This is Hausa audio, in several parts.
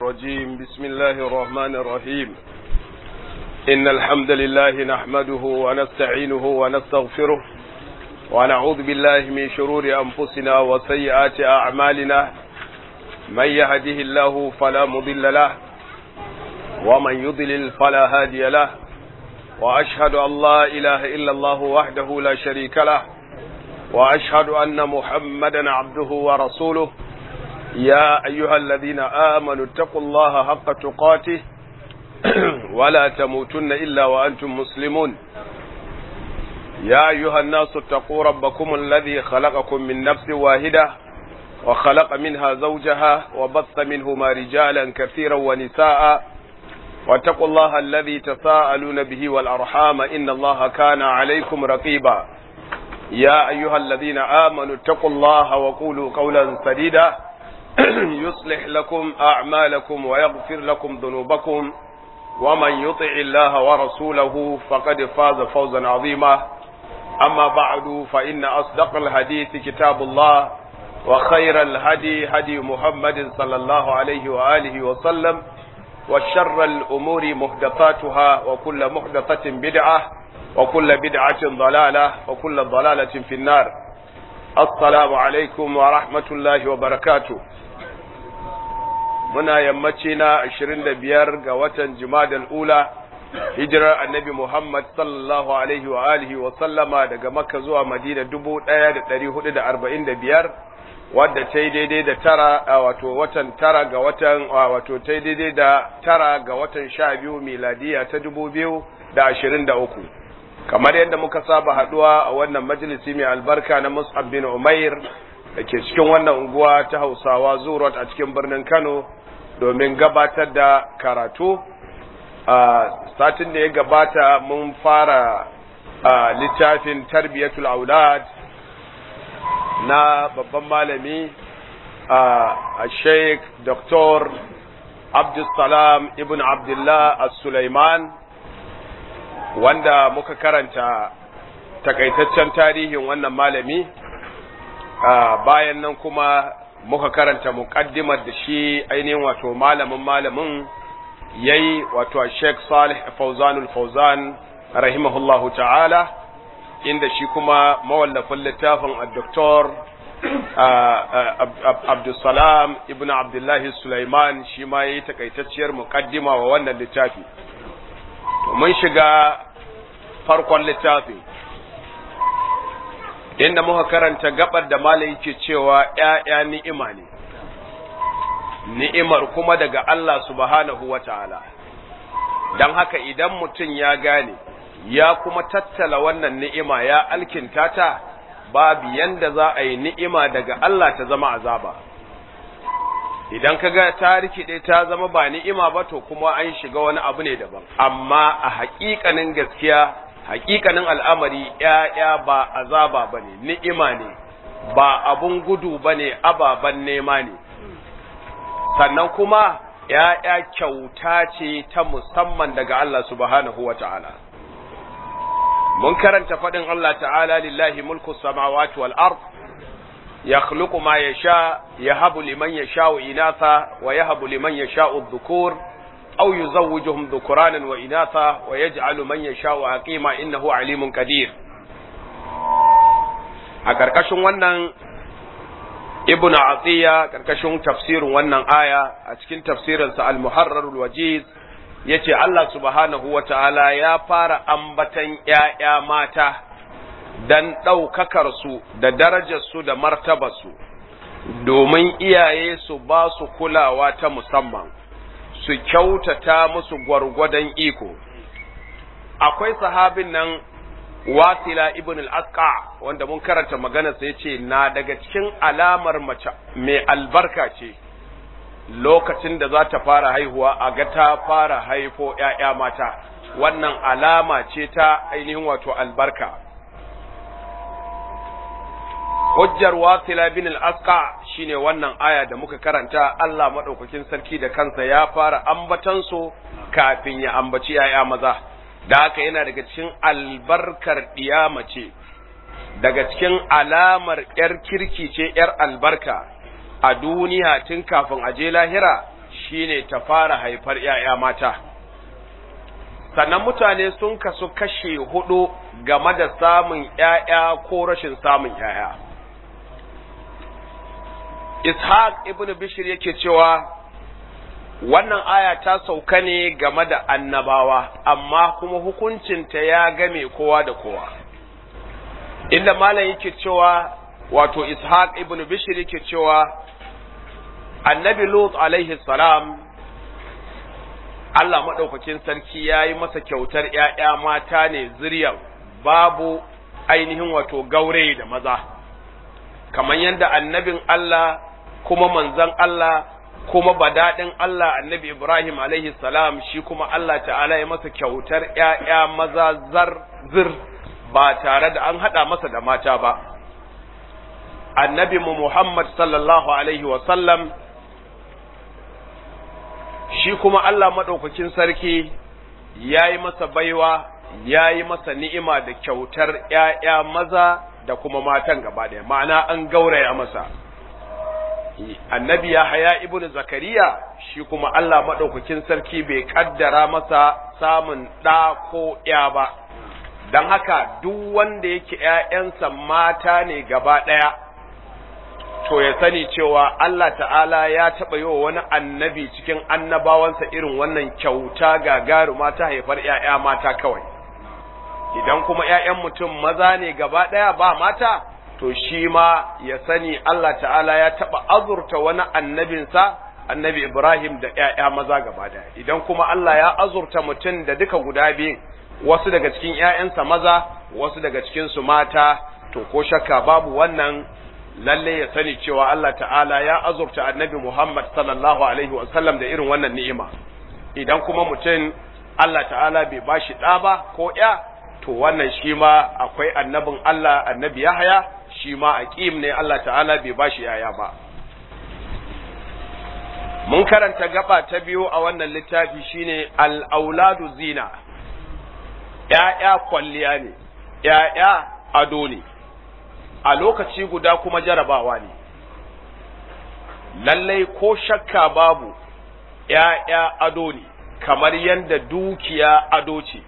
الرجيم بسم الله الرحمن الرحيم إن الحمد لله نحمده ونستعينه ونستغفره ونعوذ بالله من شرور أنفسنا وسيئات أعمالنا من يهده الله فلا مضل له ومن يضلل فلا هادي له وأشهد أن لا إله إلا الله وحده لا شريك له وأشهد أن محمدا عبده ورسوله يا أيها الذين آمنوا اتقوا الله حق تقاته ولا تموتن إلا وأنتم مسلمون يا أيها الناس اتقوا ربكم الذي خلقكم من نفس واحدة وخلق منها زوجها وبث منهما رجالا كثيرا ونساء واتقوا الله الذي تساءلون به والأرحام إن الله كان عليكم رقيبا يا أيها الذين آمنوا اتقوا الله وقولوا قولا سديدا يصلح لكم أعمالكم ويغفر لكم ذنوبكم ومن يطع الله ورسوله فقد فاز فوزا عظيما أما بعد فإن أصدق الحديث كتاب الله وخير الهدي هدي محمد صلى الله عليه وآله وسلم وشر الأمور محدثاتها وكل محدثة بدعة وكل بدعة ضلالة وكل ضلالة في النار السلام عليكم ورحمة الله وبركاته muna yammaci na ashirin da biyar ga watan Jumadal Ula, hijirar annabi Muhammad sallallahu Alaihi wa alihi wa sallama daga Makka zuwa Madina dubu ɗaya da ɗari hudu da arba'in da biyar, wadda ta yi daidai da tara a wato watan tara ga watan wato ta yi daidai da tara ga watan sha biyu miladiya ta dubu biyu da ashirin da uku. Kamar yadda muka saba haɗuwa a wannan majalisi mai albarka na Mus'ab bin Umair da ke cikin wannan unguwa ta Hausawa Zurot a cikin birnin Kano domin gabatar da karatu a satin da ya gabata mun fara a littafin tarbiyatul aulad na babban malami a sheikh dr abdulsalam ibn abdullah as-sulaiman wanda muka karanta takaitaccen tarihin wannan malami bayan nan kuma muka karanta muqaddimar da shi ainihin wato malamin malamin yayi wato Sheikh Salih Fawzanul Fawzan rahimahullahu ta'ala inda shi kuma mawallafin littafin Dr. Abdulsalam ibn Abdullah Sulaiman shi ma yayi takaitacciyar muqaddima wa wannan littafi mun shiga farkon littafin inda muka karanta gabar da malai yake cewa ‘ya'ya ni'ima ne, ni'imar kuma daga Allah subhanahu wa ta'ala, don haka idan mutum ya gane, ya kuma tattala wannan ni'ima ya alkinta ta, babu yanda za a yi ni'ima daga Allah ta zama azaba. Idan ka ga ta rikide ta zama ba ni'ima ba to kuma an shiga wani abu ne daban, amma a haƙiƙanin gaskiya hakikanin al'amari ‘ya'ya ba azaba ba ne, ni'ima ne, ba abun gudu ba ne, ababen nema ne, sannan kuma ‘ya'ya kyauta ce ta musamman daga Allah subhanahu wa ta'ala. Mun karanta faɗin Allah ta'ala lillahi mulku samawati wal ard ya ma ya sha, ya habu liman ya sha'u inasa, wa ya habu liman ya sha'u dhukur. أو يزوجهم ذكرانا وإناثا ويجعل من يشاء حكيما إنه عليم قدير a ƙarƙashin wannan ibn atiya ƙarƙashin tafsirin wannan aya a cikin tafsirinsa al-muharrarul wajiz yace Allah subhanahu wa ta'ala ya fara ambatan ‘ya'ya mata dan ɗaukakar su da darajar su da martabar su domin iyaye su ba su kulawa ta musamman su kyautata musu gwargwadon iko akwai sahabin nan wasila ibn al-asqa wanda mun karanta magana sai ce na daga cikin alamar mace mai albarka ce lokacin da za ta fara haihuwa a ga ta fara haifo ‘ya'ya mata wannan alama ce ta ainihin wato albarka hujjar wasila bin al-asqa shine wannan aya da muka karanta Allah madaukakin sarki da kansa ya fara ambatan su kafin ya ambaci yaya maza da haka yana daga cikin albarkar ce daga cikin alamar yar kirki ce yar albarka a duniya tun kafin a je lahira shine ta fara haifar ‘ya'ya mata. Sannan mutane sun kasu kashe hudu game da samun ‘ya'ya ko rashin samun ‘ya'ya. Ishaq ibn Bishir yake cewa wannan aya ta sauka ne game da annabawa, amma kuma hukuncinta ya game kowa da kowa. Inda malam yake cewa wato Ishaq ibn Bishir yake cewa annabi Lut alaihi salam Allah maɗaukakin sarki ya yi masa kyautar ‘ya'ya mata ne zuriyar babu ainihin wato gaure da maza, kamar yadda annabin Allah kuma manzan Allah kuma badaɗin Allah annabi Ibrahim alaihi salam shi kuma Allah ta'ala ya masa kyautar ‘ya'ya maza zar zir ba tare da an haɗa masa da mata ba. Annabi mu Muhammad sallallahu alaihi wasallam shi kuma Allah maɗaukakin sarki ya yi masa baiwa, ya yi masa ni'ima da kyautar ‘ya'ya maza da kuma matan gaba ɗaya, ma'ana an gauraya masa. Annabi ya haya ibn Zakariya shi kuma Allah maɗaukakin sarki bai ƙaddara masa samun ɗa ko ‘ya ba, don haka duk wanda yake ‘ya'yansa mata ne gaba ɗaya. to ya sani cewa Allah ta'ala ya taɓa yi wa wani annabi cikin annabawansa irin wannan kyauta gagaruma ta haifar ‘ya'ya mata kawai. Idan kuma ‘ya'yan mutum maza ne gaba ɗaya ba mata, to shi ma ya sani Allah ta'ala ya taɓa azurta wani annabinsa, annabi Ibrahim da ‘ya'ya maza gaba ɗaya. Idan kuma Allah ya azurta mutum da duka guda biyun, wasu daga cikin ‘ya'yansa maza, wasu daga cikinsu mata, to ko shakka babu wannan lalle ya sani cewa Allah ta'ala ya azurta annabi Muhammad sallallahu alaihi sallam da irin wannan ni'ima idan kuma mutum Allah ta'ala bai bashi ɗa ba ko ya to wannan shi ma akwai annabin Allah annabi Yahaya shi ma aqim ne Allah ta'ala bai bashi yaya ba mun karanta gaba ta biyu a wannan littafi shine al-auladu zina ya'ya kwalliya ne ya'ya ado ne a lokaci guda kuma jarabawa ne, lallai ko shakka babu ’ya'ya ado ne, kamar yadda dukiya ado ce,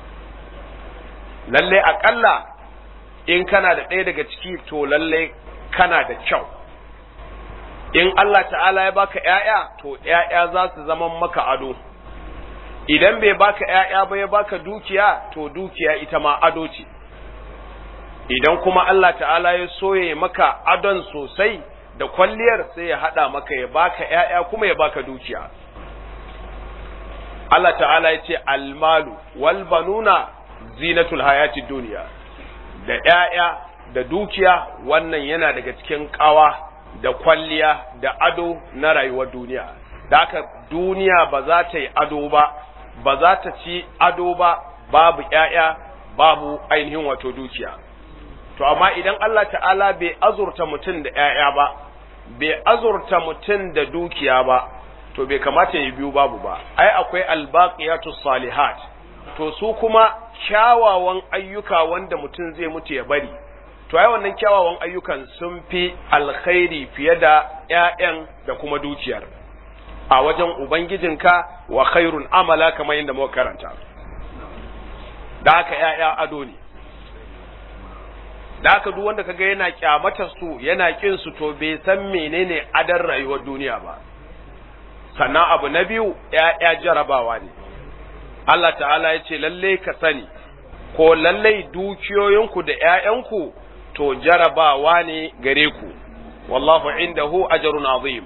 lallai aƙalla in kana da ɗaya daga ciki to lallai kana da kyau. In Allah ta'ala ya baka ’ya'ya, to ’ya'ya za su zama maka ado. Idan bai baka ’ya'ya ba ya baka dukiya, to dukiya ita ma ado ce. idan kuma Allah ta'ala ya soye maka adon sosai da kwalliyar sai ya haɗa maka ya baka ‘ya'ya kuma ya baka dukiya. Allah ta'ala ya ce almalu wal banuna zinatul hayati duniya da ‘ya'ya da dukiya wannan yana daga cikin ƙawa da kwalliya da ado na rayuwar duniya. Da haka duniya ba za ta yi ado ba, ba za ta ci ado ba, babu ‘ya'ya, babu ainihin wato dukiya. to amma idan Allah ta'ala bai azurta mutum da ‘ya'ya ba, bai azurta mutum da dukiya ba, to bai kamata ya biyu babu ba, ai akwai albaqiyatu salihat, to su kuma kyawawan ayyuka wanda mutum zai mutu ya bari, to ai wannan kyawawan ayyukan sun fi alkhairi fiye da ‘ya'yan da kuma dukiyar, a wajen Ubangijinka wa khairun amala kamar yadda muka karanta. Da haka ‘ya'ya ado ne. da haka duk wanda kaga yana kyamatar su yana kin su to bai san menene adar rayuwar duniya ba sannan abu na biyu ya jarabawa ne Allah ta'ala ya ce lalle ka sani ko lalle dukiyoyinku da ƴaƴanku to jarabawa ne gare ku wallahu indahu ajrun azim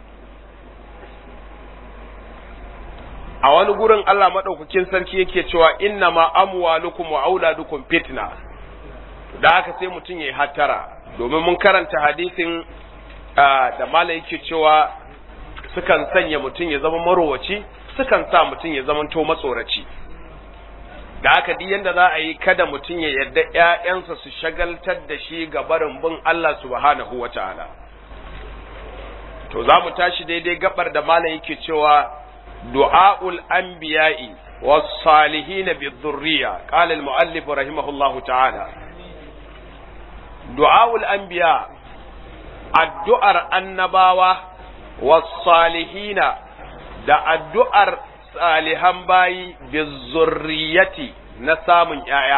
a wani gurin Allah madaukakin sarki yake cewa innama amwalukum wa auladukum fitna da haka sai mutum ya yi hattara domin mun karanta hadisin da mala yake cewa sukan sanya mutum ya zama marowaci sukan sa mutum ya zama to matsoraci da haka duk yanda za a yi kada mutum ya yarda ƴaƴansa su shagaltar da shi ga barin bin Allah subhanahu wataala to za mu tashi daidai gabar da malam yake cewa du'aul anbiya'i was salihin bi dhurriya qala al muallif rahimahullahu ta'ala du'a'ul anbiya addu'ar annabawa was salihina da addu'ar salihan bayi bizurriyati na samun ‘ya'ya,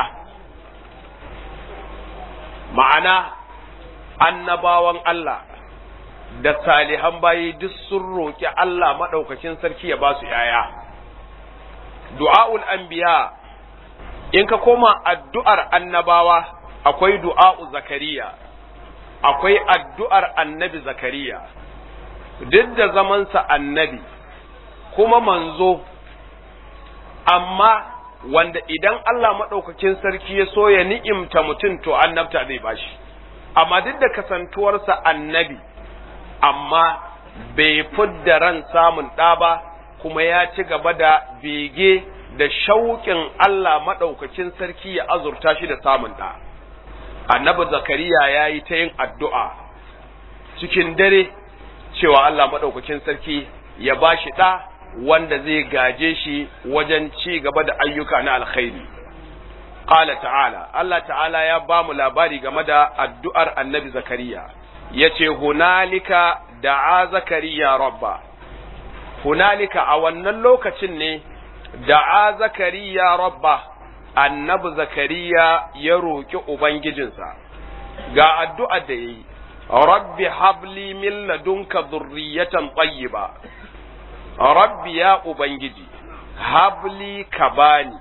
ma'ana annabawan Allah da salihan bayi duk sun roƙi Allah maɗaukakin sarki ya ba su ‘ya'ya. Du'a'ul anbiya in ka koma addu'ar annabawa akwai du'a'u zakariya, akwai addu'ar annabi zakariya, duk da zamansa annabi, kuma manzo, amma wanda idan Allah maɗaukakin sarki ya so ya ni'imta mutum to annabta zai bashi, amma duk da kasantuwarsa annabi, amma bai fidda ran samun ɗa ba, kuma ya ci gaba da bege da shauƙin Allah maɗaukakin sarki ya azurta shi da samun ɗa. Annabi Zakariya ya yi ta yin addu'a cikin dare cewa Allah maɗaukakin sarki ya ba shi ɗa wanda zai gaje shi wajen ci gaba da ayyuka na alkhairi. Ƙala ta'ala, Allah ta'ala ya ba mu labari game da addu'ar annabi Zakariya, ya ce, Hunalika da'a Zakariya rabba, hunalika a wannan lokacin ne da'a Zakariya rabba, annabi Zakariya ya roƙi Ubangijinsa, ga addu'ar da ya yi, Rabbi habli min ladunka zurriyatan tayyiba Rabbi ya Ubangiji, habli ka bani,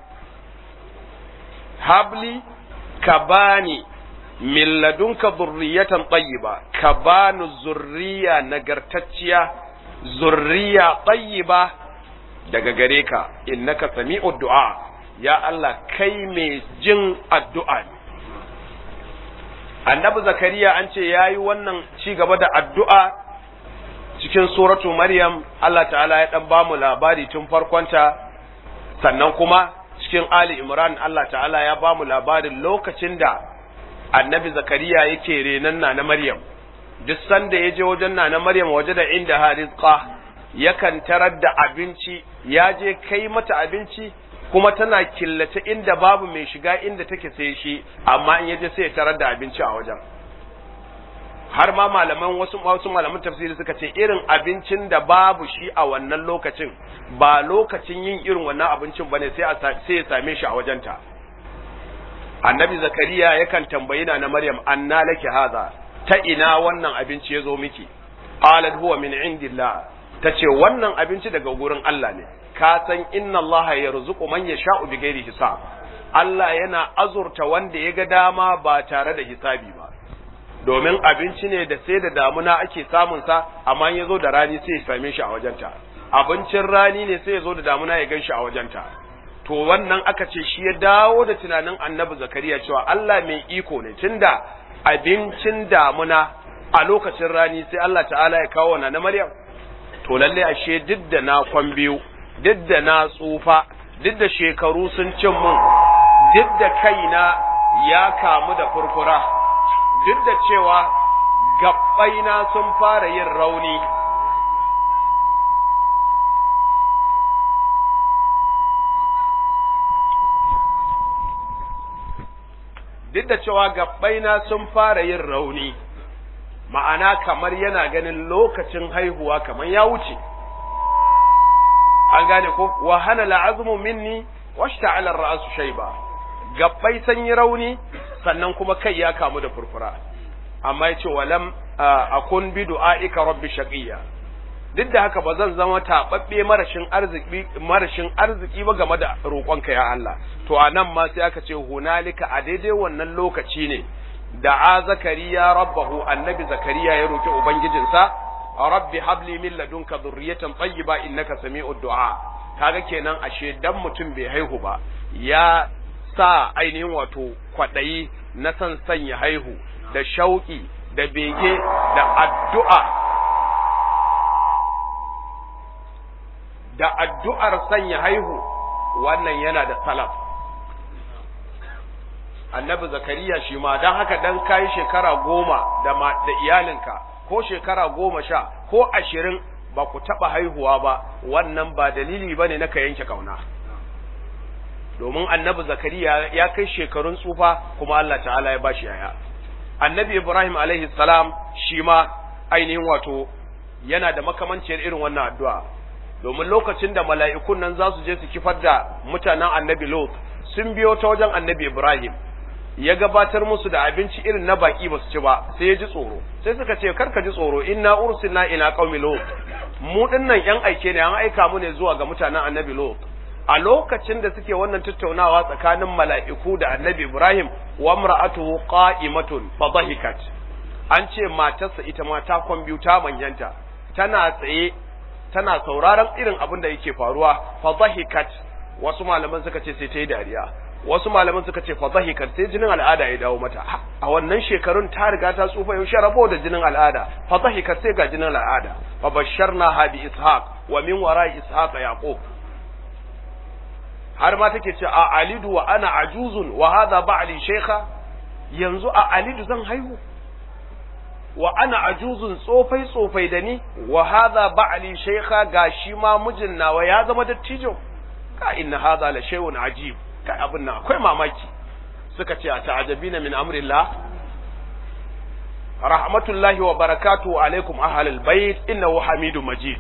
habli ka bani min ladunka zurriyatan tayyiba ka bani zurriya nagartacciya zurriya tayyiba daga gare ka innaka sami'u du'a ya Allah kai mai jin addu'a ne annabi zakariya an ce yayi wannan ci gaba da addu'a cikin suratu maryam Allah ta'ala ya dan bamu labari tun farkonta sannan kuma cikin ali imran Allah ta'ala ya bamu labarin lokacin da annabi zakariya yake renan na na maryam duk sanda ya je wajen na na maryam waje da inda harizqa yakan tarar da abinci ya je kai mata abinci kuma tana killace inda babu mai shiga inda take sai shi amma in yaje sai ya tarar da abinci a wajen har ma malaman wasu wasu malaman tafsiri suka ce irin abincin da babu shi a wannan lokacin ba lokacin yin irin wannan abincin bane sai sai ya same shi a wajenta annabi zakariya yakan tambayi na maryam anna laki hadha ta ina wannan abinci ya zo miki qalat huwa min indillah tace wannan abinci daga gurin Allah ne ka san inna Allah yarzuqu man yasha'u bighairi hisab Allah yana azurta wanda ya ga dama ba tare da hisabi ba domin abinci ne da sai da damuna ake samun sa amma ya zo da rani sai ya same shi a wajenta abincin rani ne sai ya zo da damuna ya gan shi a wajenta to wannan aka ce shi ya dawo da tunanin annabi zakariya cewa Allah mai iko ne tunda abincin damuna a lokacin rani sai Allah ta'ala ya kawo na Maryam to lalle ashe duk da na kwan biyu duk da na tsufa duk da shekaru sun cin mun duk da kaina ya kamu da furfura duk da cewa gabbaina sun fara yin rauni duk da cewa gabbaina sun fara yin rauni ma'ana kamar yana ganin lokacin haihuwa kamar ya wuce an gane ko wa hana la'azmu minni washta'ala ar-ra'su shayba gabbai sun yi rauni sannan kuma kai ya kamu da furfura amma yace walam akun bi du'aika rabbi shaqiya duk da haka ba zan zama taɓaɓɓe marashin arziki marashin arziki ba game da roƙonka ya Allah to a nan ma sai aka ce hunalika a daidai wannan lokaci ne da a zakariya rabbahu annabi zakariya ya roƙi ubangijinsa rabbi habli min ladunka dhurriyatan tayyiba innaka sami'ud du'a kaga kenan ashe dan mutum bai haihu ba ya sa ainihin wato kwaɗayi na san sanya haihu da shauƙi da bege da addu'a da addu'ar sanya haihu wannan yana da salaf. Annabi Zakariya shi ma don haka dan kayi shekara goma da, da iyalinka ko shekara goma sha ko ashirin ba ku taɓa haihuwa ba wannan ba dalili ba ne na ka yanke kauna. Domin annabi Zakariya ya kai shekarun tsufa kuma Allah ta'ala ya bashi yaya. Annabi Ibrahim alaihi salam shi ma ainihin wato yana da makamanciyar irin wannan addu'a. domin lokacin da mala'ikun nan za su je su kifar da mutanen annabi Lot sun biyo ta wajen annabi Ibrahim ya gabatar musu da abinci irin na baki ba su ci ba sai ya ji tsoro sai suka ce karka ji tsoro inna ursilna ila qaumi lut mu dinnan yan aike ne an aika mu ne zuwa ga mutanen annabi Lot a lokacin da suke wannan tattaunawa tsakanin mala'iku da annabi Ibrahim wa mar'atuhu qa'imatun fa dhahikat an ce matarsa ita ma ta kwamfuta manyanta tana tsaye tana sauraron irin abin da yake faruwa fa dhahikat wasu malaman suka ce sai ta yi dariya wasu malaman suka ce fa dhahikat sai jinin al'ada ya dawo mata a wannan shekarun ta riga ta tsufa yaushe rabo da jinin al'ada fa dhahikat sai ga jinin al'ada fa basharna ha bi ishaq wa min wara ishaq yaqub har ma take ce a alidu wa ana ajuzun wa hadha ba'li shaykha yanzu a alidu zan haihu wa ana ajuzun tsofai tsofai da ni wa hadha ba'li shaykha gashi ma mijin nawa ya zama dattijo ka inna hadha la shay'un ajib kai abin nan akwai mamaki suka ce a ta'ajabina min amrillah rahmatullahi wa barakatuhu alaikum ahlal bait innahu hamidum majid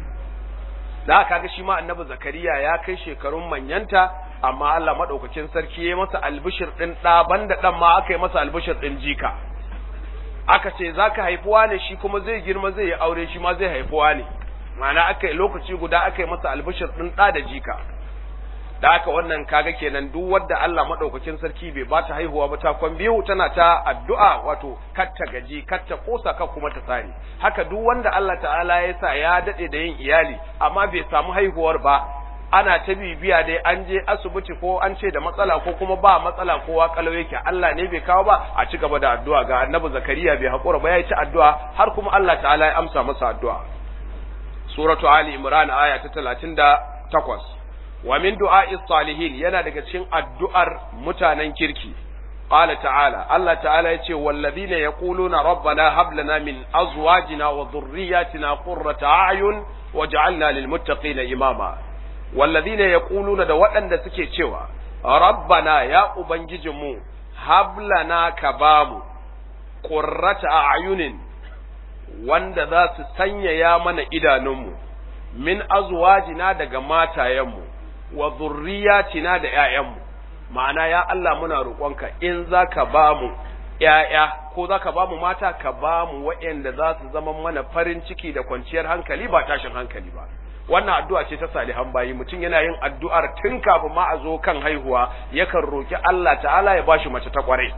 da kaga shi ma annabi zakariya ya kai shekarun manyanta amma Allah madaukakin sarki ya masa albishir din da banda dan ma aka yi masa albishir din jika aka ce zaka haifuwa ne shi kuma zai girma zai yi aure shi ma zai haifuwa ne ma'ana aka yi lokaci guda aka yi masa albishir din da da jika da haka wannan kaga kenan duk wanda Allah madaukakin sarki bai ba ta haihuwa ba ta kwan biyu tana ta addu'a wato katta gaji katta kosa ka kuma ta sare haka duk wanda Allah ta'ala ya sa ya dade da yin iyali amma bai samu haihuwar ba ana ta bibiya dai an je asibiti ko an ce da matsala ko kuma ba matsala kowa kalau yake Allah ne bai kawo ba a ci gaba da addu'a ga annabi zakariya bai hakura ba ya yi ci addu'a har kuma Allah ta'ala ya amsa masa addu'a suratu ali imran aya ta 38 wa min du'a'i salihin yana daga cikin addu'ar mutanen kirki qala ta'ala Allah ta'ala yace wallazina yaquluna rabbana hab lana min azwajina wa dhurriyyatina qurrata a'yun waj'alna lil muttaqina imama wallazina yaquluna da waɗanda suke cewa rabbana ya ubangijinmu hab lana ka bamu qurrata a'yunin wanda za su sanyaya mana idanunmu min azwajina daga matayenmu wa zurriyatina da ƴaƴanmu ma'ana ya Allah muna roƙonka in zaka ba mu ƴaƴa ko zaka ba mu mata ka ba mu waɗanda za su zama mana farin ciki da kwanciyar hankali ba tashin hankali ba wannan addu'a ce ta salihan bayi mutum yana yin addu'ar tun kafin ma a zo kan haihuwa yakan roki Allah ta'ala ya bashi mace ta kwarai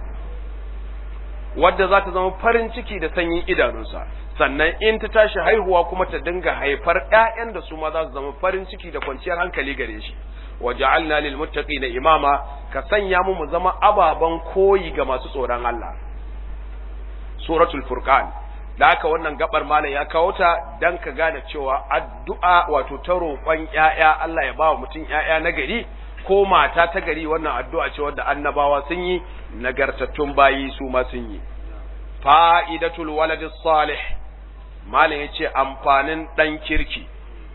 wadda za ta zama farin ciki da sanyin idanunsa sannan in ta tashi haihuwa kuma ta dinga haifar ƴaƴan da su ma za su zama farin ciki da kwanciyar hankali gare shi wa ja'alna lil muttaqina imama ka sanya mu mu zama ababan koyi ga masu tsoron Allah suratul furqan da haka wannan gabar malam ya kawo ta dan ka gane cewa addu'a wato ta roƙon ƴaƴa Allah ya ba wa mutum ƴaƴa na gari ko mata ta gari wannan addu'a ce wadda annabawa sun yi nagartattun bayi su ma sun yi fa'idatul waladis salih malam yace amfanin dan kirki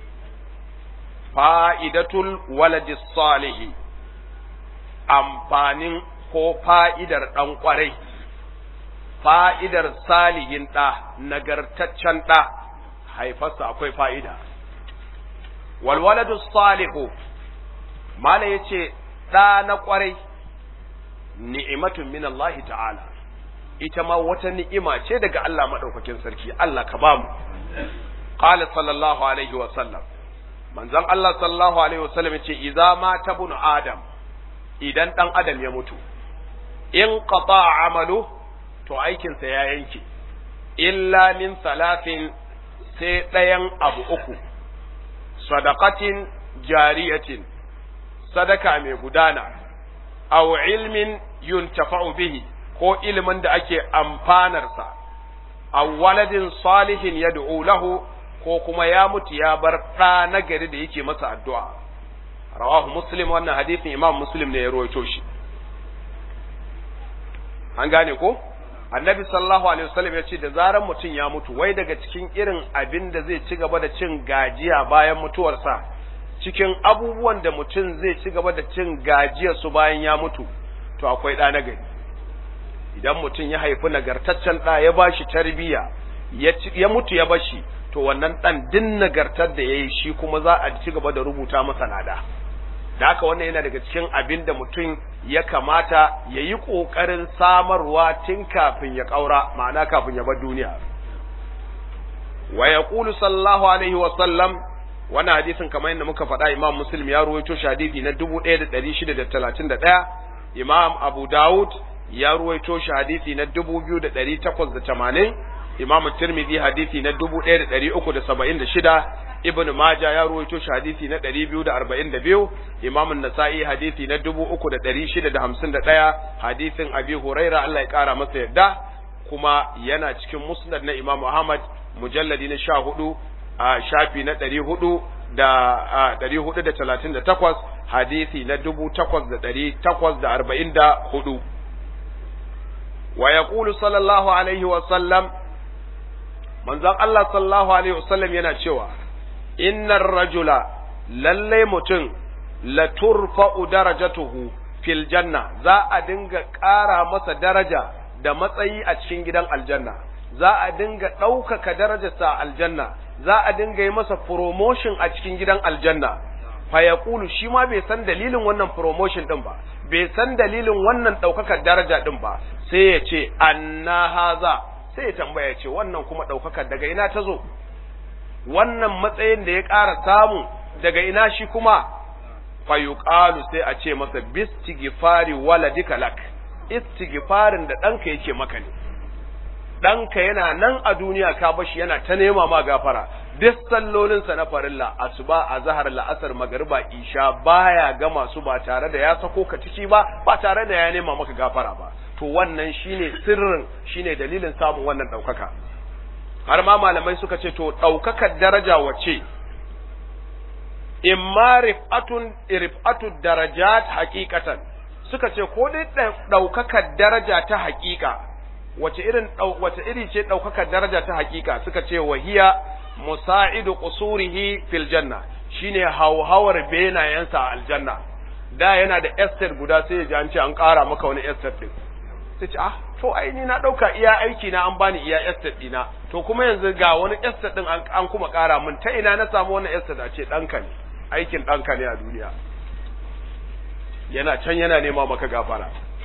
fa'idatul waladis salih amfanin ko fa'idar dan kwarai fa'idar salihin ɗa, nagartaccen ɗa, haifarsa akwai fa'ida. Walwaladu salihu, Mala ya ce, ɗa na ƙwarai, ni'imatun min Allah ta'ala, ita ma wata ni'ima ce daga Allah maɗaukakin sarki, Allah ka ba mu. Ƙala sallallahu Alaihi wasallam, manzon Allah sallallahu Alaihi wasallam ya ce, Iza ma ta bunu Adam, idan ɗan Adam ya mutu, in qata amalu to aikinsa ya yanke, illa min salafin sai ɗayan abu uku, sadakatin jariyatin, sadaka mai gudana, aw ilmin yuntafa'u bihi ko ilimin da ake amfanarsa, aw waladin salihin ya lahu ko kuma ya mutu ya bar ɗa nagari da yake masa addu'a. Rawahu Muslim wannan hadisin Imam Muslim ne ya rawaito shi. An gane ko? annabi sallallahu alaihi wasallam ya ce da zaran mutum ya mutu wai daga cikin irin abin da zai ci gaba da cin gajiya bayan mutuwarsa cikin abubuwan da mutum zai ci gaba da cin gajiyar su bayan ya mutu to akwai ɗa na gari idan mutum ya haifi nagartaccen ɗa ya bashi tarbiyya ya mutu ya bashi to wannan ɗan din nagartar da ya yi shi kuma za a ci gaba da rubuta masa lada da haka wannan yana daga cikin abin da mutum ya kamata ya yi ƙoƙarin samarwa tun kafin ya ƙaura ma'ana kafin ya bar duniya wa ya ƙulu sallallahu alaihi wa sallam wannan hadisin kamar yadda muka faɗa imam muslim ya ruwaito shi hadisi na dubu ɗaya da ɗari shida da talatin da ɗaya imam abu dawud ya ruwaito shi hadisi na dubu biyu da ɗari takwas da tamanin imam tirmidhi hadisi na dubu ɗaya da ɗari uku da saba'in da shida ibn maja ya ruwaito shi hadisi na ɗari biyu da arba'in da biyu imam nasa'i hadisi na dubu uku da ɗari shida da hamsin da ɗaya hadisin abi huraira allah ya ƙara masa yadda kuma yana cikin musnad na imam ahmad mujalladi na sha hudu a shafi na ɗari hudu da ɗari hudu da talatin da takwas hadisi na dubu takwas da ɗari takwas da arba'in da hudu wa ya sallallahu alaihi wa sallam manzon Allah sallallahu alaihi wa sallam yana cewa innar rajula lallai mutum la turfa'u darajatuhu fil janna za a dinga ƙara masa daraja da matsayi a cikin gidan aljanna za a dinga ɗaukaka darajarsa a aljanna za a dinga yi masa promotion a cikin gidan aljanna fa ya shi ma bai san dalilin wannan promotion din ba bai san dalilin wannan ɗaukakar daraja din ba sai ya ce anna haza sai ya tambaya ce wannan kuma ɗaukakar daga ina ta zo wannan matsayin da ya ƙara samu daga ina shi kuma fa yuqalu sai a ce masa bistighfari waladika lak istighfarin da ɗanka yake maka ne ɗanka yana nan a duniya ka bashi yana ta nema ma gafara duk sallolinsa na farilla asuba a zahar la'asar magariba isha baya gama su ba tare da ya sako ka ciki ba ba tare da ya nema maka gafara ba to wannan shine sirrin shine dalilin samun wannan ɗaukaka har ma malamai suka ce to ɗaukakar daraja wace imma rif'atun rif'atu darajat haqiqatan suka ce ko dai ɗaukakar daraja ta haƙiƙa wace irin wace iri ce ɗaukakar daraja ta hakika suka ce wahiya musa'idu qusurihi fil janna shine hauhawar benayensa a aljanna da yana da estate guda sai ya ji an ce an ƙara maka wani estate din sai ce ah to ai ni na ɗauka iya aiki na an bani iya estate dina to kuma yanzu ga wani estate din an kuma ƙara min ta ina na samu wannan estate a ce ɗanka ne aikin ɗanka ne a duniya yana can yana nema maka gafara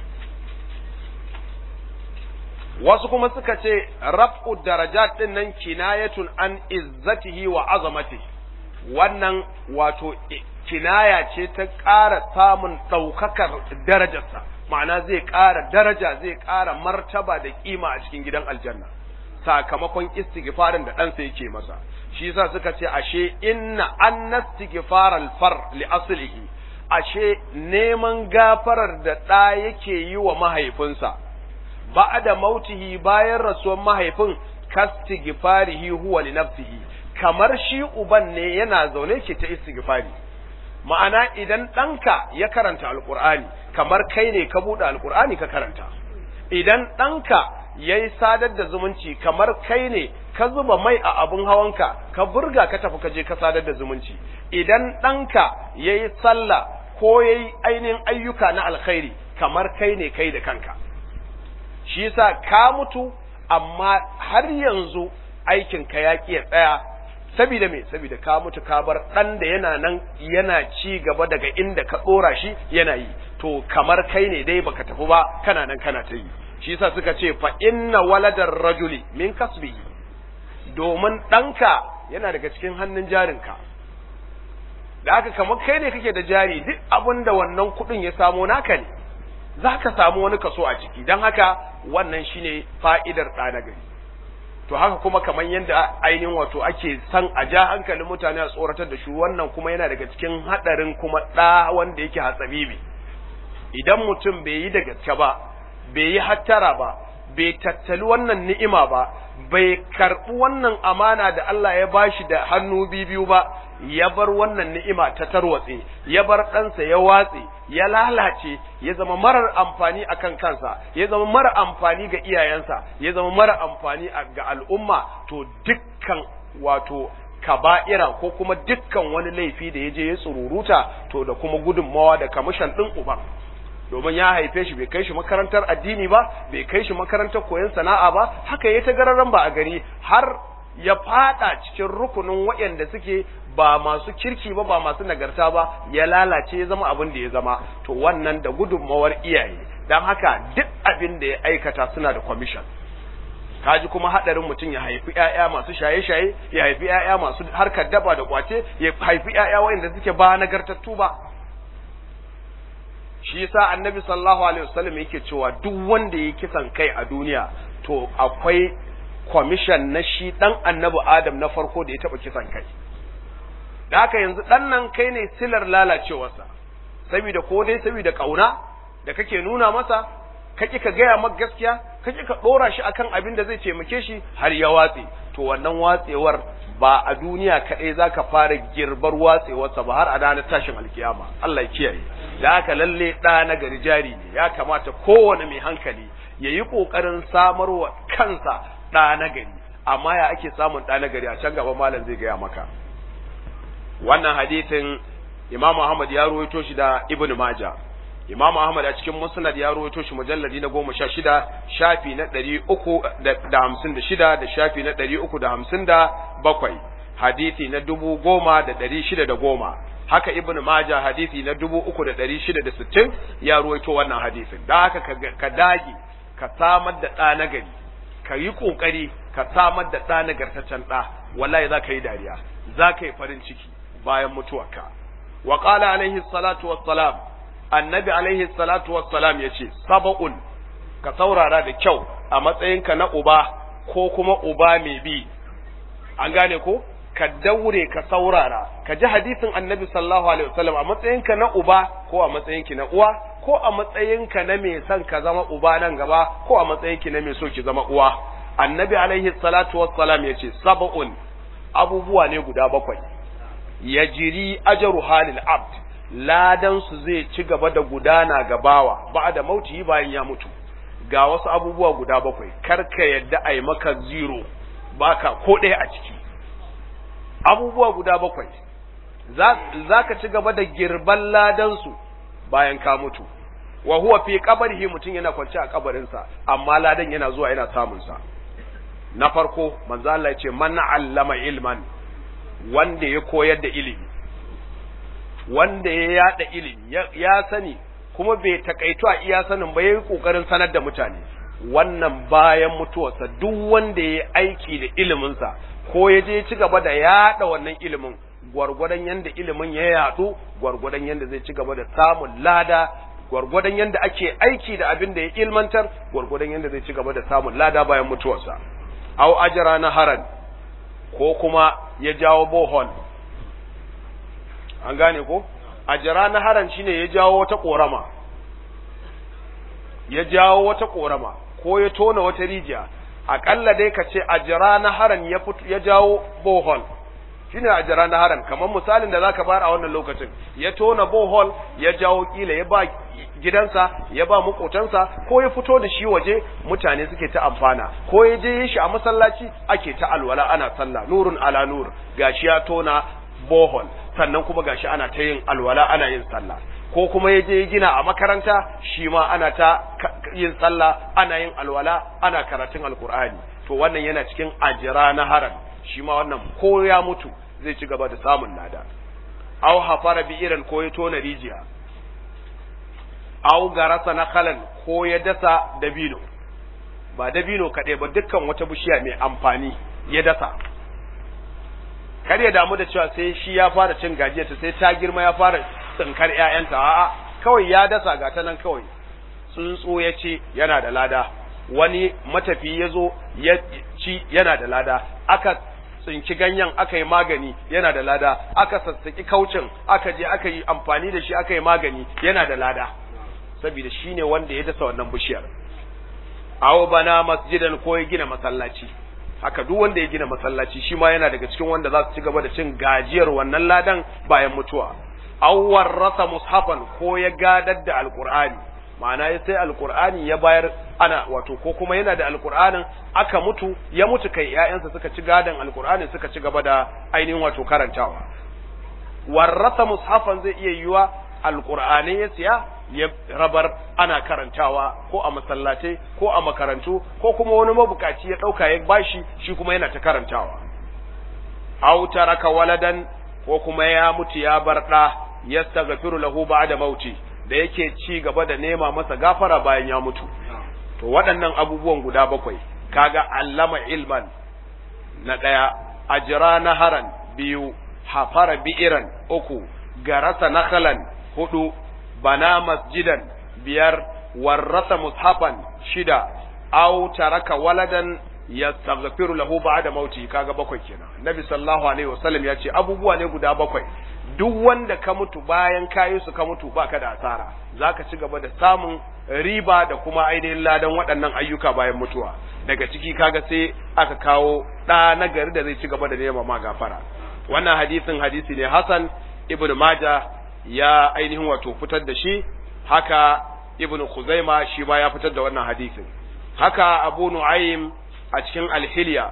wasu kuma suka ce raf'u darajat din nan kinayatun an izzatihi wa azamati wannan wato kinaya ce ta ƙara samun ɗaukakar darajarsa ma'ana zai ƙara daraja zai ƙara martaba da ƙima a cikin gidan aljanna sakamakon istighfarin da ɗansa yake masa shi yasa suka ce ashe inna anna istighfaral far li aslihi ashe neman gafarar da ɗa yake yi wa mahaifinsa ba'da mautihi bayan rasuwar mahaifin kastighfarihi huwa li nafsihi kamar shi uban ne yana zaune ke ta istighfari ma'ana idan ɗanka ya karanta alqur'ani kamar kai ne ka buɗe alqur'ani ka karanta idan ɗanka ya yi sadar da zumunci kamar kai ne ka zuba mai a abin hawanka ka burga ka tafi ka je ka sadar da zumunci idan ɗanka ya yi sallah ko ya yi ainihin ayyuka na alkhairi kamar kai ne kai da kanka shi yasa ka mutu amma har yanzu aikinka ya ƙi ya tsaya saboda me saboda ka mutu ka bar ɗan da yana nan yana ci gaba daga inda ka ɗora shi yana yi to kamar kai ne dai baka tafi ba kana nan kana ta yi shi yasa suka ce fa inna waladar rajuli min kasbihi domin ɗanka yana daga cikin hannun jarinka da haka kamar kai ne kake da jari duk abin da wannan kuɗin ya samo naka ne za ka samu wani kaso a ciki don haka wannan shine fa'idar ɗa na gari to haka kuma kamar yadda ainihin wato ake san a ja hankalin mutane a tsoratar da shi wannan kuma yana daga cikin haɗarin kuma ɗa wanda yake hatsabibi idan mutum bai yi da gaske ba bai yi hattara ba bai tattali wannan ni'ima ba bai karɓi wannan amana da Allah ya bashi da hannu biyu ba ya bar wannan ni'ima ta tarwatse ya bar ɗansa ya watse ya lalace ya zama marar amfani akan kansa ya zama mara amfani ga iyayensa ya zama mara amfani ga al'umma to dukkan wato kaba'ira ko kuma dukkan wani laifi da ya je ya tsururuta to da kuma gudunmawa da kamishan ɗin uban domin ya haife shi bai kai shi makarantar addini ba bai kai shi makarantar koyon sana'a ba haka ya ta gararan ba a gari har ya fada cikin rukunin waɗanda suke ba masu kirki ba ba masu nagarta ba ya lalace ya zama abin da ya zama to wannan da gudunmawar iyaye don haka duk abin da ya aikata suna da commission kaji kuma hadarin mutum ya haifi ƴaƴa masu shaye-shaye ya haifi ƴaƴa masu harkar daba da kwace ya haifi ƴaƴa waɗanda suke ba nagartattu ba shi yasa annabi sallallahu alaihi wasallam yake cewa duk wanda ya kisan kai a duniya to akwai commission na shi dan annabi adam na farko da ya taba kisan kai da haka yanzu dan nan kai ne silar lalacewarsa saboda ko dai saboda kauna da kake nuna masa kake ka gaya maka gaskiya kake ka dora shi akan abin da zai taimake shi har ya watse to wannan watsewar ba a duniya kaɗai za ka fara girbar watsewarsa ba har a ranar tashin alkiyama Allah ya kiyaye da haka lalle ɗa na gari jari ne ya kamata kowane mai hankali ya yi ƙoƙarin samarwa kansa ɗa na gari amma ya ake samun ɗa na gari a can gaba malam zai gaya maka wannan hadisin Imam Ahmad ya ruwaito shi da Ibn Majah Imam Ahmad a cikin Musnad ya rawaito shi mujalladi na goma sha shida shafi na ɗari uku da hamsin da shida da shafi na ɗari uku da hamsin da bakwai hadisi na dubu goma da ɗari shida da goma haka Ibn Majah hadisi na dubu uku da ɗari shida da sittin ya rawaito wannan hadisin da haka ka dage ka samar da ɗa na gari ka yi ƙoƙari ka samar da ɗa nagartaccen ɗa wallahi za ka yi dariya za ka yi farin ciki bayan mutuwarka wa qala alaihi salatu wassalam annabi alaihi salatu wassalam ya ce saba'un ka saurara da kyau a matsayinka na uba ko kuma uba mai bi an gane ko ka daure ka saurara ka ji hadisin annabi sallallahu alaihi wasallam a matsayinka na uba ko a matsayinki na uwa ko a matsayinka na mai son ka zama uba nan gaba ko a matsayinki na mai so ki zama uwa annabi alaihi salatu wassalam ya ce saba'un abubuwa ne guda bakwai yajiri ajaru halil abd ladansu zai ci gaba da gudana ga bawa ba da mauti bayan ya mutu ga wasu abubuwa guda bakwai karka yadda a yi maka zero baka ko ɗaya a ciki abubuwa guda bakwai za ka ci gaba da girban ladansu bayan ka mutu wa huwa fi kabarihi mutum yana kwance a kabarinsa amma ladan yana zuwa yana samunsa na farko manzo Allah ya ce man allama ilman wanda ya koyar da ilimi wanda ya yada ilimi ya sani kuma bai takaitu a iya sanin ba yayi kokarin sanar da mutane wannan bayan mutuwarsa duk wanda ya aiki da iliminsa ko ya je ci gaba da yada wannan ilimin gwargwadon yanda ilimin ya yadu gwargwadon yanda zai ci gaba da samun lada gwargwadon yanda ake aiki da abin da ya ilmantar gwargwadon yanda zai ci gaba da samun lada bayan mutuwarsa au ajra na haran ko kuma ya jawo bohol an gane ko a jira na haran shine ya jawo wata korama ya jawo wata korama ko ya tona wata rijiya akalla dai ka ce a jira na haran ya fito ya jawo bohol shine a jira na haran kamar misalin da zaka bar a wannan lokacin ya tona bohol ya jawo kila ya ba gidansa ya ba makotansa ko ya fito da shi waje mutane suke ta amfana ko ya je shi a masallaci ake ta alwala ana sallah nurun ala nur gashi ya tona bohol sannan kuma gashi ana ta yin alwala ana yin sallah ko kuma ya je gina a makaranta shi ma ana ta yin sallah ana yin alwala ana karatun alkur'ani to wannan yana cikin ajira na haram shi ma wannan ko ya mutu zai ci gaba da samun lada aw hafara bi irin ko ya tona rijiya aw garasa na kalan ko ya dasa dabino ba dabino kaɗai ba dukkan wata bishiya mai amfani ya dasa kar ya damu da cewa sai shi ya fara cin gajiyarta sai ta girma ya fara tsinkar ƴaƴanta a'a kawai ya dasa ga ta nan kawai tsuntsu ya ce yana da lada wani matafi ya zo ya ci yana da lada aka tsinki ganyen aka yi magani yana da lada aka sassaki kaucin aka je aka yi amfani da shi aka yi magani yana da lada saboda shi ne wanda ya dasa wannan bishiyar awo bana masjidan ko ya gina masallaci haka duk wanda ya gina masallaci shi ma yana daga cikin wanda za su ci gaba da cin gajiyar wannan ladan bayan mutuwa awwar rasa mushafan ko ya gadar da alqur'ani ma'ana ya sai alqur'ani ya bayar ana wato ko kuma yana da alqur'anin aka mutu ya mutu kai ƴaƴansa suka ci gadan alqur'anin suka ci gaba da ainihin wato karantawa warrasa mushafan zai iya yiwa alqur'ani ya siya ya rabar ana karantawa ko a masallatai ko a makarantu ko kuma wani mabukaci ya ɗauka ya bashi shi kuma yana ta karantawa aw taraka waladan ko kuma ya mutu ya bar da yastaghfiru lahu ba'da mauti da yake ci gaba da nema masa gafara bayan ya mutu to waɗannan abubuwan guda bakwai kaga allama ilman na ɗaya ajira naharan biyu hafara bi'iran uku garasa nakhalan hudu bana masjidan biyar warrasa mushafan shida aw taraka waladan yastaghfiru lahu ba'da mauti kaga bakwai kenan nabi sallallahu alaihi wasallam ya ce abubuwa ne guda bakwai duk wanda ka mutu bayan kayi su ka mutu baka da asara zaka ci gaba da samun riba da kuma ainihin ladan waɗannan ayyuka bayan mutuwa daga ciki kaga sai aka kawo ɗa na gari da zai ci gaba da nema ma gafara wannan hadisin hadisi ne Hassan ibn Maja ya ainihin wato fitar da shi haka ibn Khuzaima shi ma ya fitar da wannan hadisin haka Abu Nu'aym a cikin Al-Hilya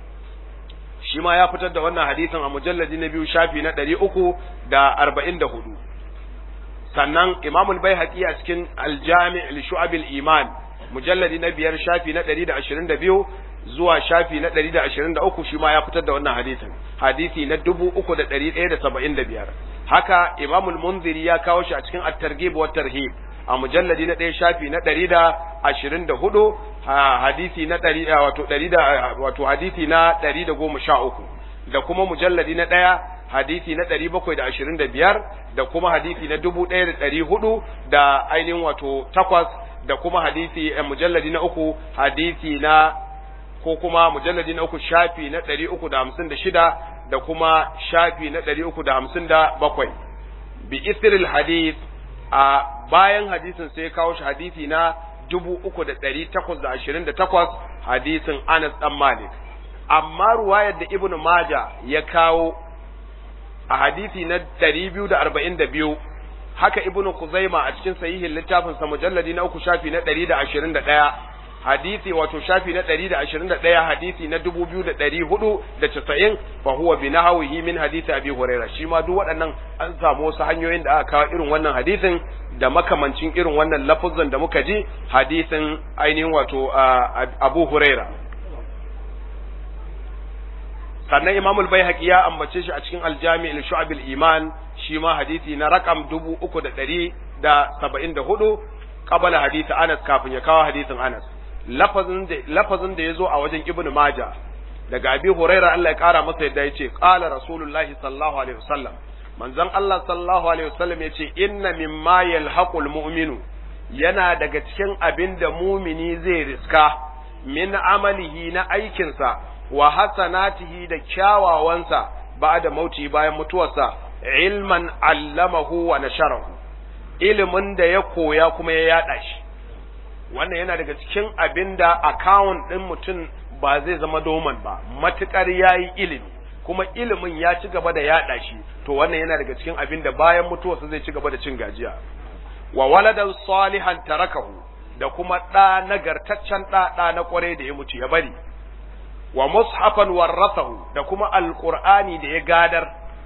shi ma ya fitar da wannan hadisin a mujalladi na biyu shafi na ɗari uku da arba'in da hudu sannan imamul bai a cikin aljami al iman mujalladi na biyar shafi na ɗari da ashirin da biyu zuwa shafi na ɗari da ashirin da uku shi ma ya fitar da wannan hadisin hadisi na dubu uku da ɗari ɗaya da saba'in da biyar haka imamul munziri ya kawo shi a cikin at-targhib wa tarhib a mujalladi na ɗaya shafi na ɗari da ashirin da hudu hadisi na ɗari wato ɗari da wato hadisi na ɗari da goma sha uku da kuma mujalladi na ɗaya hadisi na ɗari bakwai da ashirin da biyar da kuma hadisi na dubu ɗaya da ɗari hudu da ainihin wato takwas da kuma hadisi mujalladi na uku hadisi na ko kuma mujalladi na uku shafi na ɗari uku da hamsin da shida da kuma shafi na ɗari uku da hamsin da bakwai bi isril hadis a bayan hadisin sai kawo shi hadisi na dubu uku da ɗari takwas da ashirin da takwas hadisin Anas ɗan Malik. Amma ruwayar da Ibn Maja ya kawo a hadisi na ɗari biyu da arba'in da biyu haka Ibn Kuzaima a cikin sahihin littafin sa mujalladi na uku shafi na ɗari da ashirin da ɗaya hadisi wato shafi na ɗari da ashirin da ɗaya hadisi na dubu biyu da ɗari hudu da casa'in fa huwa bi nahawihi min hadisi abi huraira shi ma duk waɗannan an samu wasu hanyoyin da aka kawo irin wannan hadisin da makamancin irin wannan lafuzan da muka ji hadisin ainihin wato abu huraira sannan imamul bai ya ambace shi a cikin aljami il iman shi ma hadisi na rakam dubu uku da ɗari da saba'in da hudu kabala hadisi anas kafin ya kawo hadisin anas lafazin da ya zo a wajen ibnu maja daga abi huraira Allah ya kara masa yadda ya ce qala rasulullahi sallallahu alaihi wasallam manzon Allah sallallahu alaihi wasallam ya ce inna mimma yalhaqul mu'minu yana daga cikin abin da mumini zai riska min amalihi na aikinsa wa hasanatihi da kyawawansa ba'da mauti bayan mutuwarsa ilman allamahu wa nasharahu ilimin da ya koya kuma ya yada shi wannan yana daga cikin abin da account ɗin mutum ba zai zama doman ba matukar yayi ilimi kuma ilimin ya ci gaba da yaɗa shi to wannan yana daga cikin abin da bayan mutuwarsa zai ci gaba da cin gajiya wa waladan salihan tarakahu da kuma ɗa nagartaccen ɗa ɗa na ƙware da ya mutu ya bari wa mushafan warrasahu da kuma alqur'ani da ya gadar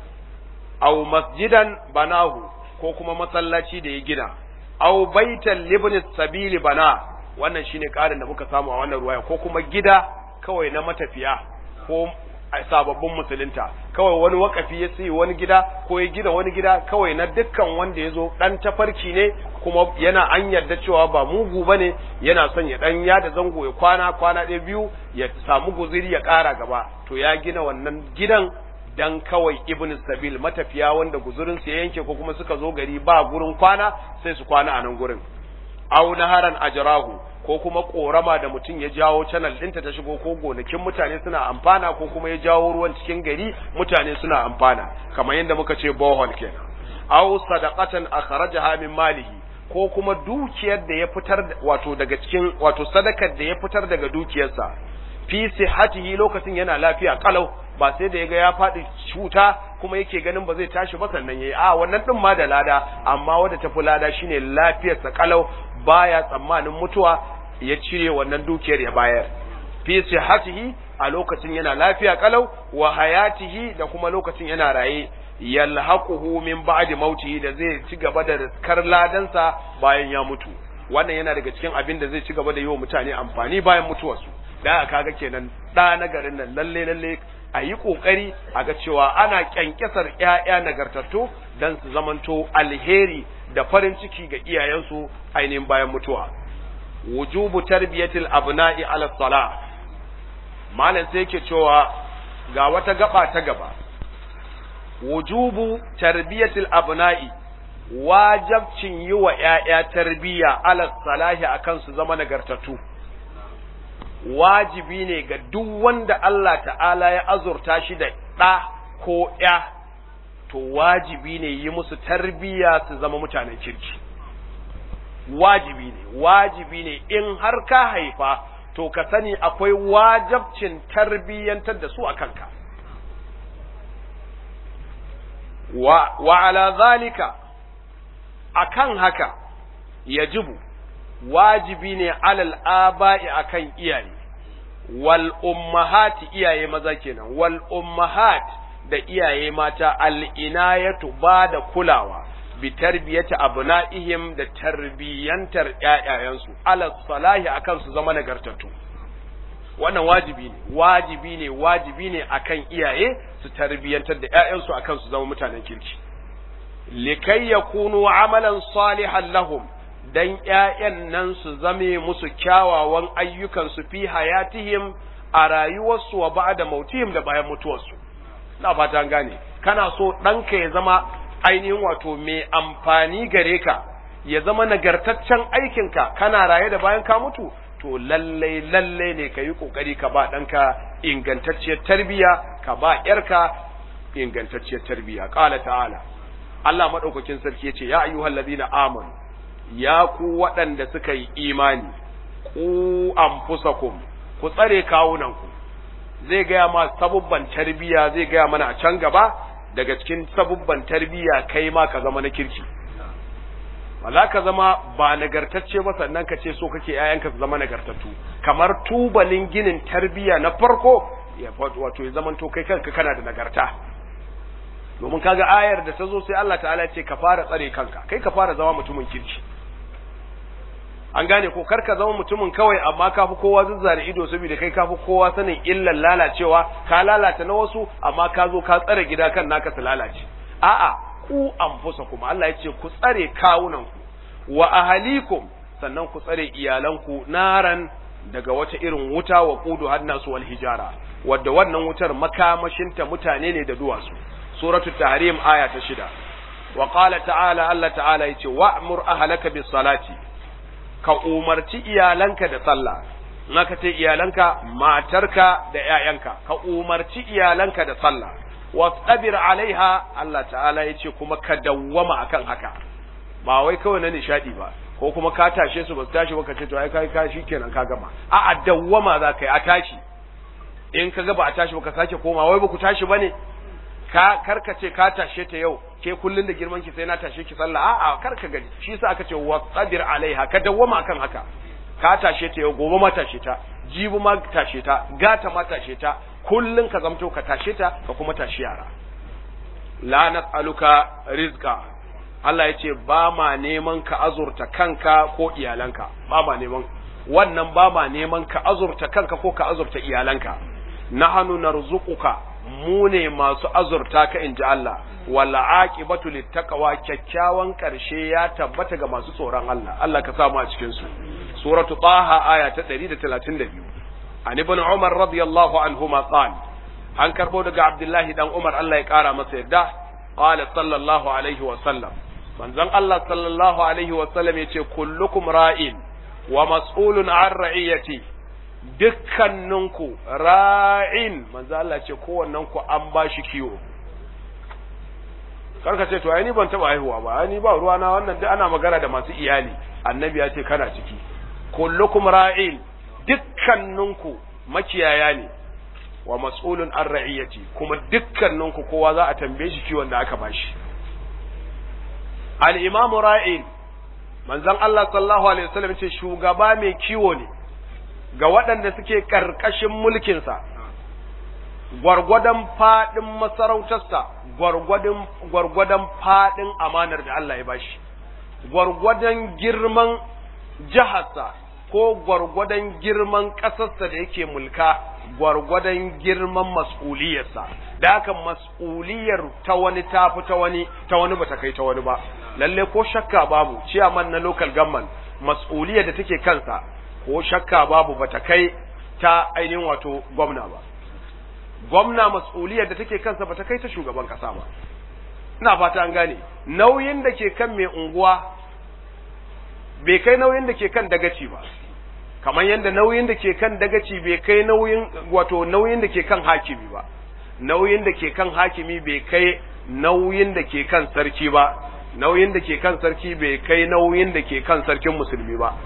aw masjidan banahu ko kuma masallaci da ya gina aw baitan libni sabili bana wannan shine ƙarin da muka samu a wannan ruwaya ko kuma gida kawai na matafiya ko sababbin musulunta kawai wani wakafi ya siyi wani gida ko ya gina wani gida kawai na dukkan wanda ya zo ɗan tafarki ne kuma yana an yarda cewa ba mugu ba ne yana son ya ɗan yada zango ya kwana kwana ɗaya biyu ya samu guziri ya ƙara gaba to ya gina wannan gidan dan kawai ibn sabil matafiya wanda guzurin su ya yanke ko kuma suka zo gari ba gurin kwana sai su kwana a nan gurin aw naharan ajrahu ko kuma korama da mutum ya jawo channel ɗinta ta shigo ko gonakin mutane suna amfana ko kuma ya jawo ruwan cikin gari mutane suna amfana kamar yadda muka ce bohol kenan aw sadaqatan akhrajaha min malihi ko kuma dukiyar da ya fitar wato daga cikin wato sadakar da ya fitar daga dukiyarsa fi sihhatihi lokacin yana lafiya kalau ba sai da yaga ya faɗi cuta kuma yake ganin ba zai tashi ba sannan yayi a wannan din ma da lada amma wanda tafi lada shine lafiyarsa kalau baya tsammanin mutuwa ya cire wannan dukiyar ya bayar fi sihhatihi a lokacin yana lafiya kalau wa hayatihi da kuma lokacin yana raye yalhaquhu min ba'di mautihi da zai ci gaba da riskar ladansa bayan ya mutu wannan yana daga cikin abin da zai ci gaba da yi wa mutane amfani bayan mutuwarsu da kaga kenan da na garin nan lalle lalle a yi ƙoƙari a ga cewa ana ƙyanƙyasar ‘ya'ya nagartattu don su zamanto alheri da farin ciki ga iyayensu ainihin bayan mutuwa. Wujubu tarbiyatil abna'i ala sala malam sai yake cewa ga wata gaba ta gaba. Wujubu tarbiyatil abna'i wajabcin yi wa ‘ya'ya tarbiyya ala salahi akan su zama nagartattu. wajibi ne ga duk wanda Allah ta'ala ya azurta shi da ɗa ko ‘ya, to wajibi ne yi musu tarbiyya su zama mutanen kirki. Wajibi ne, wajibi ne in har ka haifa, to ka sani akwai wajabcin tarbiyyantar da su a kanka. Wa, wa ala zalika, a kan haka, yajibu, wajibi ne alal aba'i akan iyaye. wal ummahati iyaye maza kenan wal ummahat da iyaye mata al inayatu ba da kulawa bi tarbiyati abna'ihim da tarbiyantar ƴaƴayensu ala salahi akan su zama nagartattu wannan wajibi ne wajibi ne wajibi ne akan iyaye su tarbiyantar da ƴaƴansu akan su zama mutanen kirki likai yakunu amalan salihan lahum dan ’ya'yan nan su zame musu kyawawan ayyukansu fi hayatihim a rayuwarsu wa ba'da mautihim da bayan mutuwarsu. Na fata gane, kana so ɗanka ya zama ainihin wato mai amfani gare ka, ya zama nagartaccen aikinka kana raye da bayan ka mutu, to lallai lallai ne ka yi ƙoƙari ka ba ɗanka ingantacciyar tarbiyya, ka ba ‘yarka ingantacciyar tarbiyya. Ƙala ta'ala, Allah maɗaukakin sarki ya ce, Ya ayyuhal ladina amanu ya ku waɗanda suka yi imani, ku anfusakum ku tsare kawunanku, zai gaya ma sabubban tarbiya zai gaya mana a can gaba daga cikin sabubban tarbiya kai ma ka zama na kirki. Wala ka zama ba nagartacce ba sannan ka ce so kake ‘ya'yanka su zama nagartattu, kamar tubalin ginin tarbiya na farko ya wato ya zamanto kai kanka kana da nagarta. Domin kaga ayar da ta zo sai Allah ta'ala ce ka fara tsare kanka, kai ka fara zama mutumin kirki. an gane ko karka zama mutumin kawai amma ka fi kowa zuzzare ido saboda kai ka fi kowa sanin illan lalacewa ka lalata na wasu amma ka zo ka tsare gida kan naka su lalace a'a ku anfusakum Allah ya ce ku tsare kawunanku wa ahalikum sannan ku tsare iyalanku naran daga wata irin wuta wa qudu hannasu wal hijara wadda wannan wutar makamashinta mutane ne da duwatsu suratul tahrim aya ta shida wa qala ta'ala Allah ta'ala yace wa'mur ahlaka bis salati ka umarci iyalanka da sallah in aka ce iyalanka matarka da ƴaƴanka ka umarci iyalanka da sallah wastabir alaiha Allah ta'ala yace kuma ka dawwama akan haka ba wai kawai na nishadi ba ko kuma ka tashe su ba su tashi ba ka ce to ai kai ka shikenan ka gama a a dawwama za ka yi a tashi in ka ga ba a tashi ba ka sake koma wai ba ku tashi bane ka karka ce ka tashe ta yau ke kullun da girman ki sai na tashe ki sallah a'a karka gaji shi yasa aka ce wasadir alaiha ka dawwama akan haka ka tashe ta yau gobe ma tashe ta jibi ma tashe ta gata ma tashe ta kullun ka zamto ka tashe ta ka kuma tashi yara la nas'aluka rizqa Allah ya ce ba ma neman ka azurta kanka ko iyalanka ba ma neman wannan ba ma neman ka azurta kanka ko ka azurta iyalanka nahnu narzuquka mu ne masu azurta ka inji Allah wala aqibatu littaqwa kyakkyawan karshe ya tabbata ga masu tsoron Allah Allah ka samu a cikin su suratu taha aya ta 132 an ibn umar radiyallahu anhuma qala an karbo daga abdullahi dan umar Allah ya kara masa yadda qala sallallahu alaihi wa sallam manzon Allah sallallahu alaihi wa sallam yace kullukum ra'in wa mas'ulun an ra'iyati dukkaninku ra'in manzo Allah ce kowannen ku an ba shi kiwo karka ce to ai ni ban taba haihuwa ba ai ni ba ruwa na wannan duk ana magana da masu iyali annabi ya ce kana ciki kullukum ra'in dukkaninku makiyaya ne wa mas'ulun an ra'iyati kuma dukkaninku kowa za a tambaye shi kiwon da aka bashi al-imam ra'in manzon Allah sallallahu alaihi wasallam ce shugaba mai kiwo ne ga waɗanda suke ƙarƙashin mulkinsa, gwargwadon faɗin masarautarsa, gwargwadon faɗin amanar da Allah ya bashi, gwargwadon girman jiharsa ko gwargwadon girman ƙasarsa da yake mulka, gwargwadon girman mas'uliyarsa da haka mas'uliyar ta wani tafi ta wani ta wani bata kai ta wani ba lalle ko shakka babu ciyaman na local government mas'uliyar da take kansa ko shakka babu bata kai ta ainihin wato gwamna ba gwamna mas'uliyar da take kansa bata kai ta shugaban kasa ba ina fata an gane nauyin da ke kan mai unguwa bai kai nauyin da ke kan dagaci ba kamar yadda nauyin da ke kan dagaci bai kai nauyin wato nauyin da ke kan hakimi ba nauyin da ke kan hakimi bai kai nauyin da ke kan sarki ba nauyin da ke kan sarki bai kai nauyin da ke kan sarkin musulmi ba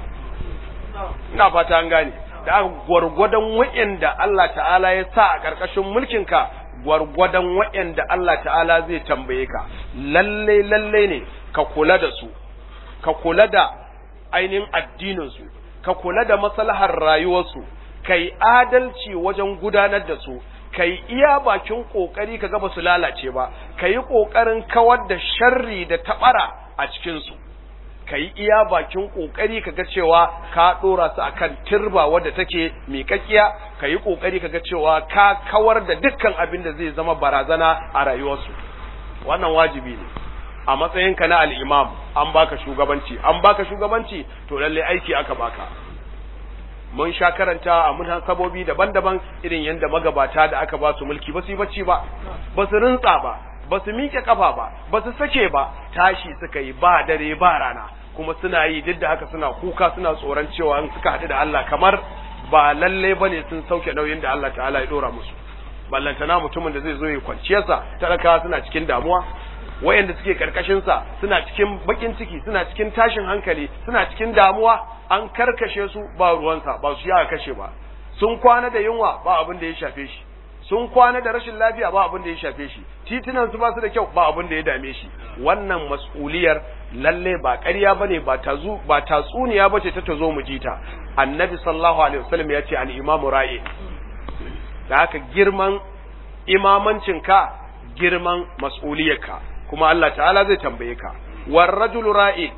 ina fata an gane da gwargwadon wa'anda Allah ta'ala ya sa a ƙarƙashin mulkinka gwargwadon wa'anda Allah ta'ala zai tambaye ka lalle lalle ne ka kula da su ka kula da ainihin addininsu ka kula da maslahar rayuwarsu kai adalci wajen gudanar da su kai iya bakin kokari ka ga ba su lalace ba kai kokarin kawar da sharri da tabara a cikin su kai iya bakin kokari ka ga cewa ka dora su akan turba wadda take miƙaƙiya kai kokari ka ga cewa ka kawar da dukkan abin da zai zama barazana a rayuwarsu wannan wajibi ne a matsayinka na al'imam an baka shugabanci an baka shugabanci to lalle aiki aka baka mun sha karanta a mun sabobi daban-daban irin yadda magabata da aka ba su mulki ba su yi bacci ba ba su rintsa ba ba su miƙe kafa ba ba su sake ba tashi suka yi ba dare ba rana kuma suna yi duk da haka suna kuka suna tsoron cewa in suka haɗu da Allah kamar ba lalle bane sun sauke nauyin da Allah ta'ala ya dora musu ballantana mutumin da zai zo ya kwanciyarsa talakawa suna cikin damuwa wayanda suke karkashinsa suna cikin bakin ciki suna cikin tashin hankali suna cikin damuwa an karkashe su ba ruwansa ba su ya kashe ba sun kwana da yunwa ba abin da ya shafe shi sun kwana da rashin lafiya ba abin da ya shafe shi titunan su ba su da kyau ba abin da ya dame shi wannan mas'uliyar lalle ba ƙarya bane ba tazu ba tatsuniya bace ta tazo mu jita annabi sallallahu alaihi wasallam ya ce al-imamu ra'i da haka girman imamancinka girman mas'uliyarka kuma Allah ta'ala zai tambaye ka war rajulu ra'i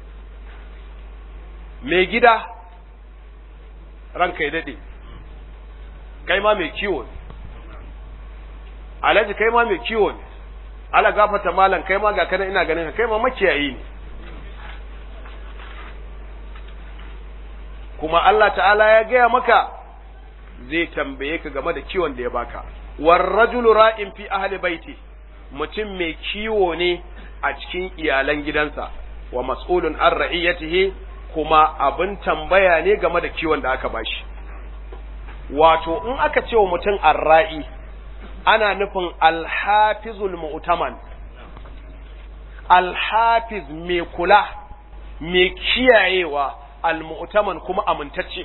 mai gida ranka ya dade kai ma mai kiwo ne alhaji kai ma mai kiwo ne ala gafata malam kai ma ga kana ina ganin ka kai ma makiyayi ne kuma Allah ta'ala ya gaya maka zai tambaye ka game da kiwon da ya baka war rajulu ra'in fi ahli baiti mutum mai kiwo ne a cikin iyalan gidansa wa mas'ulun an ra'iyatihi kuma abin tambaya ne game da kiwon da aka bashi wato in aka ce wa mutum arra'i ana nufin alhafizul mu'taman alhafiz mai kula mai kiyayewa almu'taman kuma amintacce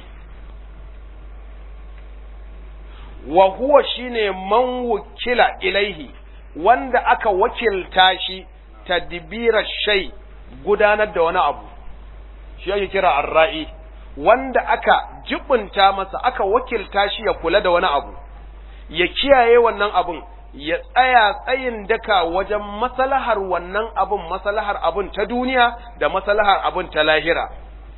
wa huwa shine man wukila ilaihi wanda aka wakilta shi tadbira shay gudanar da wani abu shi yake kira arra'i wanda aka jibunta masa aka wakilta shi ya kula da wani abu ya kiyaye wannan abun ya tsaya tsayin daka wajen maslahar wannan abun maslahar abun ta duniya da maslahar abun ta lahira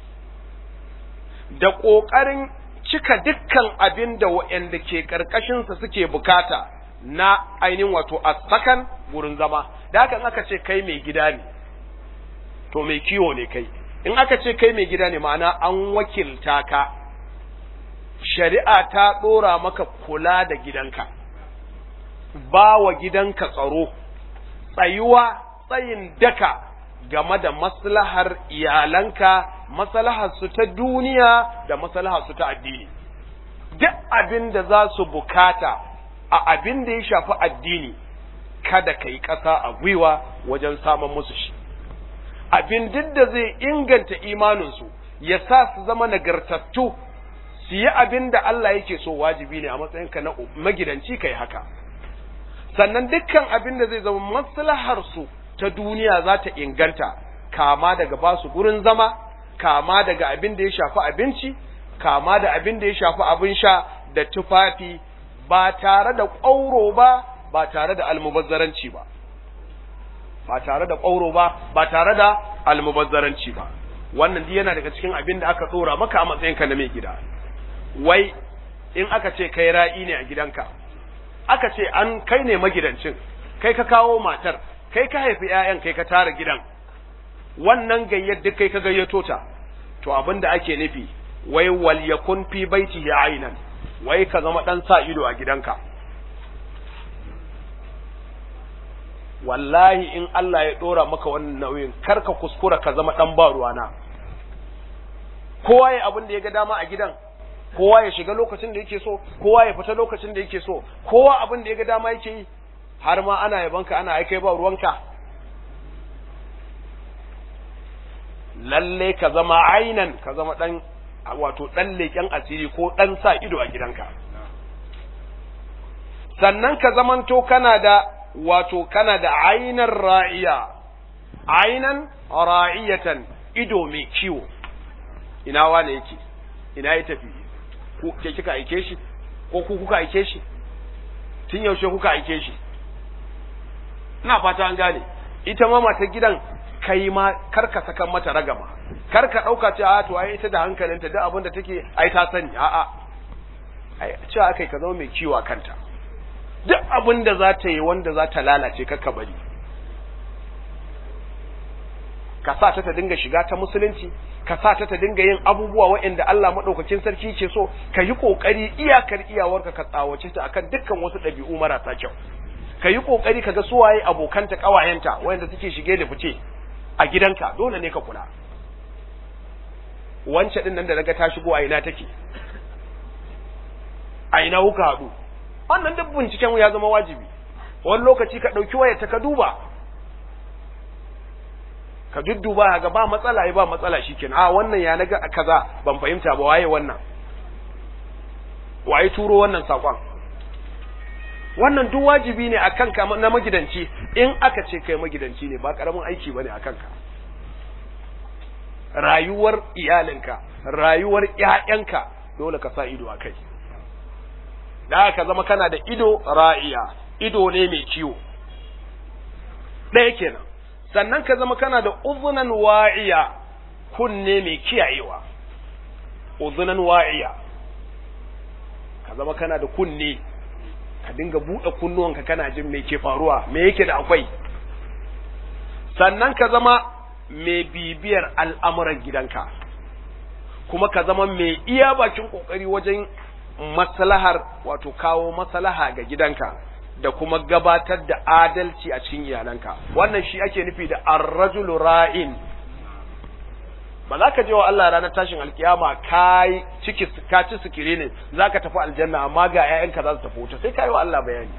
da ƙoƙarin cika dukkan abin da waɗanda ke ƙarƙashinsa suke bukata na ainihin wato a sakan gurin zama da haka in aka ce kai mai gida ne to mai kiwo ne kai in aka ce kai mai gida ne ma'ana an wakilta ka shari'a ta ɗora maka kula da gidanka ba wa gidanka tsaro tsayuwa tsayin daka game da maslahar iyalanka maslahar su ta duniya da maslahar su ta addini duk abin da za su bukata a abin da ya shafi addini kada ka yi ƙasa a gwiwa wajen samun musu shi abin duk da zai inganta imaninsu ya sa su zama nagartattu su yi abin da Allah yake so wajibi ne a matsayinka na magidanci kai haka sannan dukkan abin da zai zama maslahar su ta duniya za ta inganta kama daga ba su gurin zama kama daga abin da ya shafi abinci kama da abin da ya shafi abin sha da tufafi ba tare da ƙwauro ba ba tare da almubazzaranci ba ba tare da ƙwauro ba ba tare da almubazzaranci ba wannan duk yana daga cikin abin da aka tsora maka a matsayinka na mai gida wai in aka ce kai ra'i ne a gidanka aka ce an kai ne magidancin kai ka kawo matar kai ka haifi ƴaƴan kai ka tara gidan wannan gayyar duk kai ka gayyato ta to abin da ake nufi wai wal yakun fi baitihi aynan wai ka zama dan sa ido a gidanka wallahi in Allah ya dora maka wannan nauyin kar ka kuskura ka zama dan ba ruwana kowa ya abin da ya ga dama a gidan kowa ya shiga lokacin da yake so kowa ya fita lokacin da yake so kowa abin da ya ga dama yake yi har ma ana yabanka ana aikai ba ruwanka lalle ka zama ainan ka zama dan wato dan leken asiri ko dan sa ido a gidanka sannan ka zamanto kana da wato kana da ainan ra'iya ainan ra'iyatan ido mai kiwo ina wane yake ina ya tafi ku ke kika aike shi ko ku kuka aike shi tun yaushe kuka aike shi ina fata an gane ita ma mata gidan kai ma karka saka mata ragama karka dauka ce a to ai ita da hankalinta duk abin da take ai ta sani a a ai cewa akai ka zama mai kiwa kanta duk abin da za ta yi wanda za ta lalace kakka bari ka sa ta ta dinga shiga ta musulunci ka sa ta ta dinga yin abubuwa waɗanda Allah maɗaukakin sarki ke so ka yi ƙoƙari iyakar iyawarka ka tsawace ta akan dukkan wasu ɗabi'u marasa kyau ka yi ƙoƙari ka ga suwaye abokanta ƙawayenta waɗanda suke shige da fice a gidanka dole ne ka kula wance ɗin nan da naga ta shigo a ina take a ina kuka haɗu wannan duk binciken ya zama wajibi wani lokaci ka ɗauki wayarta ka duba ka dudduba ga ba matsala ya ba matsala shikenan a wannan ya naga kaza ban fahimta ba waye wannan waye turo wannan sakon wannan duk wajibi ne akan ka na magidanci in aka ce kai magidanci ne ba karamin aiki bane akan ka rayuwar iyalinka rayuwar ƴaƴanka dole ka sa ido akai da ka zama kana da ido ra'iya ido ne mai ciwo ɗaya kenan sannan ka zama kana da uzunan wa'iya kunne mai kiyayewa uzunan wa'iya ka zama kana da kunne ka dinga buɗe kunnuwanka kana jin me ke faruwa me yake da akwai sannan ka zama mai bibiyar al'amuran gidanka kuma ka zama mai iya bakin ƙoƙari wajen maslahar wato kawo maslaha ga gidanka da kuma gabatar da adalci a cikin iyalanka wannan shi ake nufi da ar-rajulu ra'in ba za ka je wa Allah ranar tashin alkiyama kai ciki ka ci sikire ne za ka tafi aljanna amma ga ƴaƴanka za su tafi wuta sai ka yi wa Allah bayani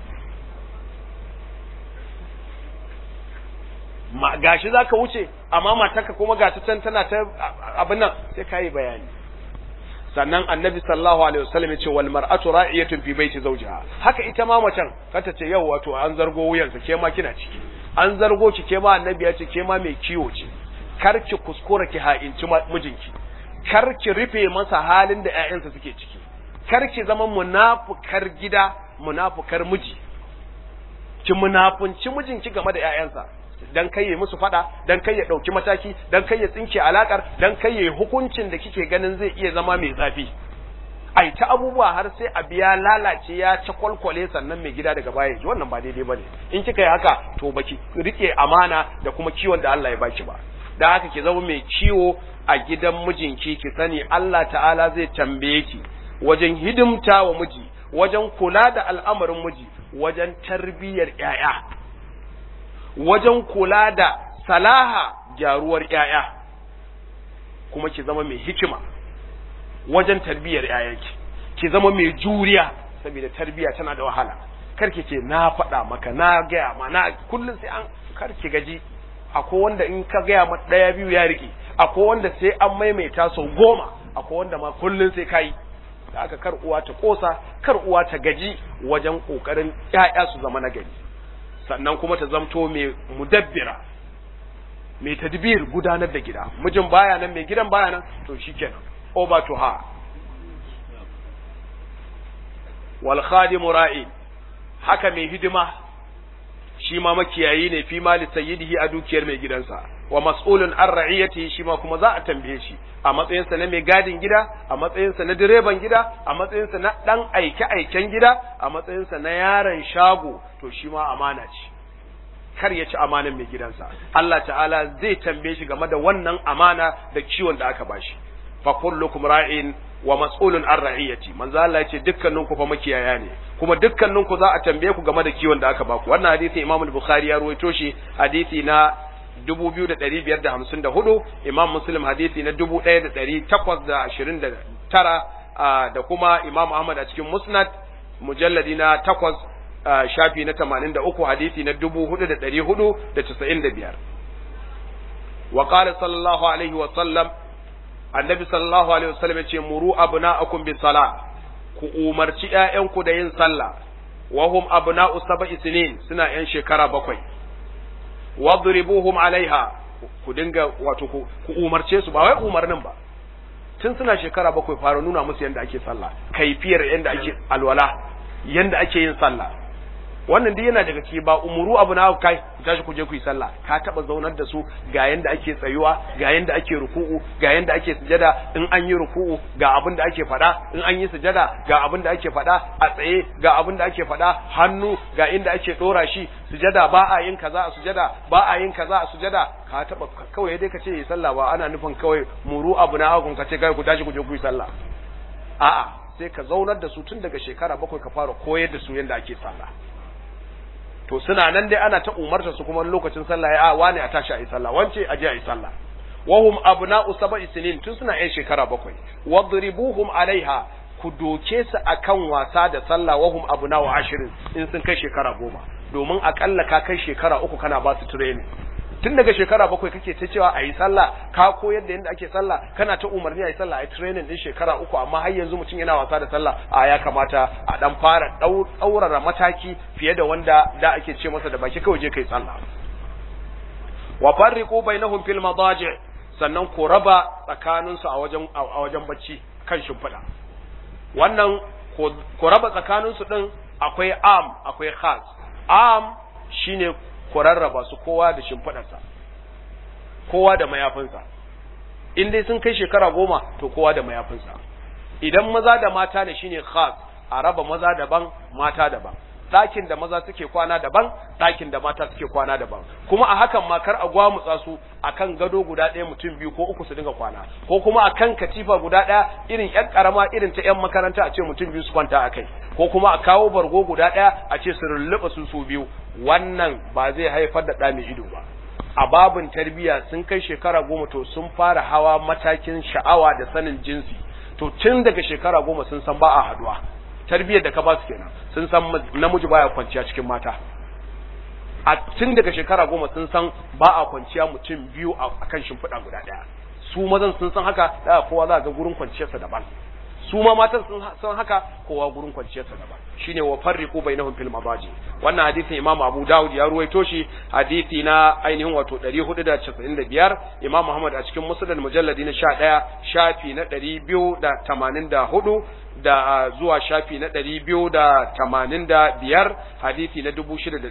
ma gashi za ka wuce amma matarka kuma ga ta can tana ta abin nan sai ka yi bayani sannan annabi sallallahu alaihi wasallam yace wal mar'atu ra'iyatun fi baiti zawjiha haka ita ma macen kanta ce yau wato an zargo wuyansa ke ma kina ciki an zargo ki ke ma annabi ya ce ke ma mai kiwo ce kar ki kuskura ki ha'inci mijinki kar ki rufe masa halin da ƴaƴansa suke ciki kar ki zama munafukar gida munafukar miji ki munafunci mijinki game da ƴaƴansa dan kai ya musu fada dan kai ya dauki mataki dan kai ya tsinke alakar dan kai ya hukuncin da kike ganin zai iya zama mai zafi ai ta abubuwa har sai a biya lalace ya ta kwalkwale sannan mai gida daga baya ji wannan ba daidai bane in kika yi haka to baki rike amana da kuma kiwon da Allah ya baki ba da haka ki zama mai ciwo a gidan mijinki ki sani Allah ta'ala zai tambaye ki wajen hidimta wa miji wajen kula da al'amarin miji wajen tarbiyyar ƴaƴa wajen kula da salaha gyaruwar ƴaƴa kuma ki zama mai hikima wajen tarbiyyar ƴaƴanki ki zama mai juriya saboda tarbiyya tana da wahala kar ki ce na faɗa maka na gaya ma na kullum sai an kar ki gaji akwai wanda in ka gaya ma ɗaya biyu ya riƙe akwai wanda sai an maimaita sau goma akwai wanda ma kullum sai kayi da aka kar uwa ta kosa kar uwa ta gaji wajen kokarin ƴaƴa su zama nagari sannan kuma ta zamto mai mudabbira mai tadbir gudanar da gida mijin baya nan mai gidan baya nan to shikenan over to her wal khadimu ra'in haka mai hidima shi ma makiyayi ne fi mali sayyidihi a dukiyar mai gidansa wa mas'ulun an ra'iyati shi ma kuma za a tambaye shi a matsayinsa na mai gadin gida a matsayinsa na direban gida a matsayinsa na dan aike aiken gida a matsayinsa na yaron shago to shi ma amana ce kar ya ci amanan mai gidansa Allah ta'ala zai tambaye shi game da wannan amana da ciwon da aka bashi fa kullukum ra'in wa mas'ulun an ra'iyati manzo Allah yace dukkanin ku fa makiyaya ne kuma dukkanin ku za a tambaye ku game da kiwon da aka baku wannan hadisi Imam al-Bukhari ya ruwaito shi hadisi na 2554 Imam Muslim hadisi na 1829 da kuma Imam Ahmad a cikin Musnad mujalladi na 8 shafi na 83 hadisi na 4495 wa qala sallallahu alaihi wa sallam annabi sallallahu alaihi wasallam ya ce muru abna'akum bis sala ku umarci ƴaƴanku da yin sallah wa hum abna'u sab'i sinin suna ƴan shekara bakwai wadribuhum alaiha ku dinga wato ku umarce su ba wai umarnin ba tun suna shekara bakwai fara nuna musu yanda ake sallah kaifiyar yanda ake alwala yanda ake yin sallah wannan duk yana daga ciki ba umuru abu na kai ku tashi ku je ku yi sallah ka taba zaunar da su ga yanda ake tsayuwa ga yanda ake ruku'u ga yanda ake sujada in an yi ruku'u ga abin da ake faɗa in an yi sujada ga abin da ake faɗa a tsaye ga abin da ake faɗa hannu ga inda ake dora shi sujada ba a yin kaza a sujada ba a yin kaza a sujada ka taba kawai dai ka ce yi sallah ba ana nufin kawai muru abu na hakun ka ce kai ku tashi ku je ku yi sallah a'a sai ka zaunar da su tun daga shekara bakwai ka fara koyar da su yadda ake sallah to suna nan dai ana ta umarta su kuma lokacin sallah ya wane a tashi a yi sallah wance a je a yi sallah wahum abna'u sab'i sinin tun suna yan shekara bakwai wadribuhum alaiha ku doke su akan wasa da sallah wahum abna'u ashirin in sun kai shekara goma domin akalla ka kai shekara uku kana ba su training tun daga shekara bakwai kake ta cewa a yi sallah ka koyar da yadda ake sallah kana ta umarni a yi sallah a yi training din shekara uku amma har yanzu mutum yana wasa da sallah a ya kamata a dan fara ɗaurara mataki fiye da wanda da ake ce masa da baki kawai je kai sallah wa farriqu bainahum fil madaji sannan ku raba tsakaninsu a wajen a wajen bacci kan shimfiɗa wannan ku raba tsakaninsu din akwai am akwai khas am shine ku rarraba su kowa da shimfiɗarsa kowa da mayafinsa in dai sun kai shekara goma to kowa da mayafinsa idan maza da mata ne shine khas a raba maza daban mata daban ɗakin da maza suke kwana daban ɗakin da mata suke kwana daban kuma a hakan ma kar a gwamutsa su akan gado guda ɗaya mutum biyu ko uku su dinga kwana ko kuma akan katifa guda ɗaya irin ƴan ƙarama irin ta ƴan makaranta a ce mutum biyu su kwanta a kai ko kuma a kawo bargo guda ɗaya a ce su rulluɓa su su biyu wannan ba zai haifar da ɗa mai ido ba a babin tarbiyya sun kai shekara goma to sun fara hawa matakin sha'awa da sanin jinsi to tun daga shekara goma sun san ba a haduwa tarbiyyar da ka ba su kenan sun san namiji baya kwanciya cikin mata a tun daga shekara goma sun san ba a kwanciya mutum biyu a kan shimfiɗa guda ɗaya su mazan sun san haka da kowa za ga gurin kwanciyarsa daban su ma matan sun san haka kowa gurin kwanciyarsa daban shine wa farriqu bainahum fil mabaji wannan hadisin Imam Abu Dawud ya ruwaito shi hadisi na ainihin wato 495 Imam Muhammad a cikin Musnad mujalladi na 11 shafi na 284 da zuwa shafi na 285 hadisi na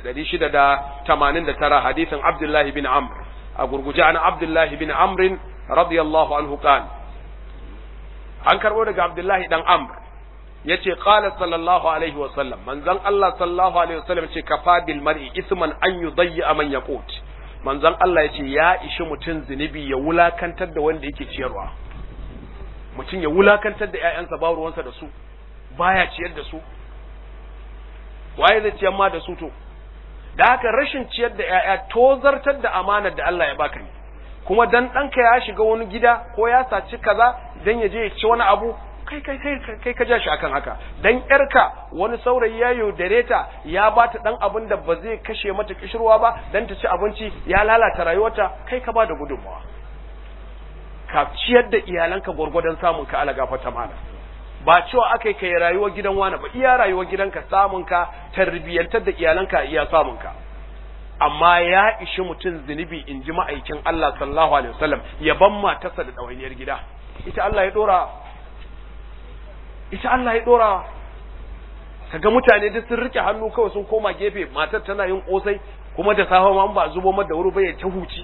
6689 hadisin Abdullah bin Amr a gurguje an Abdullah bin Amr radiyallahu anhu qala an karbo daga Abdullahi dan Amr yace qala sallallahu alaihi wa sallam manzon Allah sallallahu alaihi wa sallam yace kafa bil mar'i isman an yudayya man yaqut manzon Allah yace ya ishi mutun zinubi ya wulakantar da wanda yake ciyarwa mutum ya wulakantar da ƴaƴansa ba ruwansa da su baya ciyar da su waye zai ciyar ma da su to da haka rashin ciyar da ƴaƴa tozartar da amanar da Allah ya baka ne kuma dan ɗanka ya shiga wani gida ko ya saci kaza dan ya je ya ci wani abu kai kai kai kai ka ja shi akan haka dan yarka wani saurayi ya yaudare ta ya ba ta dan abin da ba zai kashe mata kishirwa ba dan ta ci abinci ya lalata rayuwarta kai ka ba da gudunmawa ka ciyar da iyalanka gwargwadon samun ka ala gafata mana ba cewa akai kai rayuwar gidan wani ba iya rayuwar gidanka samun ka tarbiyyantar da iyalanka iya samun ka amma ya ishi mutum zunubi in ji ma'aikin Allah sallallahu alaihi wasallam ya ban matarsa da ɗawainiyar gida ita Allah ya dora ita Allah ya dora kaga mutane duk sun rike hannu kawai sun koma gefe matar tana yin kosai kuma da safe ma ba zubo mata da wuri ba ya ta huci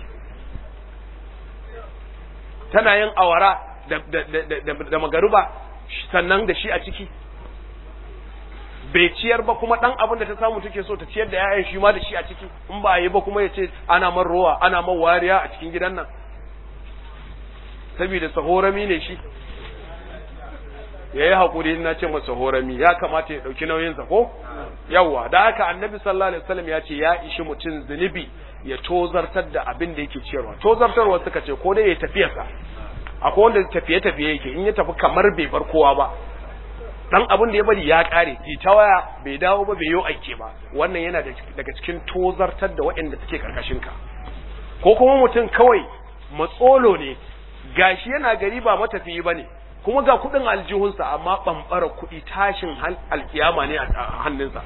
tana yin awara da da da da magaruba sannan da shi a ciki bai ciyar ba kuma dan abin da ta samu take so ta ciyar da yayan shi ma da shi a ciki in ba yi ba kuma ya ce ana man rowa ana man wariya a cikin gidan nan saboda sahorami ne shi ya yi haƙuri na ce masa horami ya kamata ya ɗauki nauyinsa ko yawwa da haka annabi sallallahu alaihi wasallam ya ce ya ishi mutum zunubi ya tozartar da abin da yake ciyarwa tozartarwa suka ce ko dai ya tafiyarsa akwai wanda tafiye tafiye yake in ya tafi kamar bai bar kowa ba dan abin da ya bari ya kare ki ta waya bai dawo ba bai yo aike ba wannan yana daga cikin tozartar da waɗanda suke karkashin ka ko kuma mutum kawai matsolo ne gashi yana gari ba matafiyi bane kuma ga kudin aljihunsa amma bambara kudi tashin alkiyama ne a hannunsa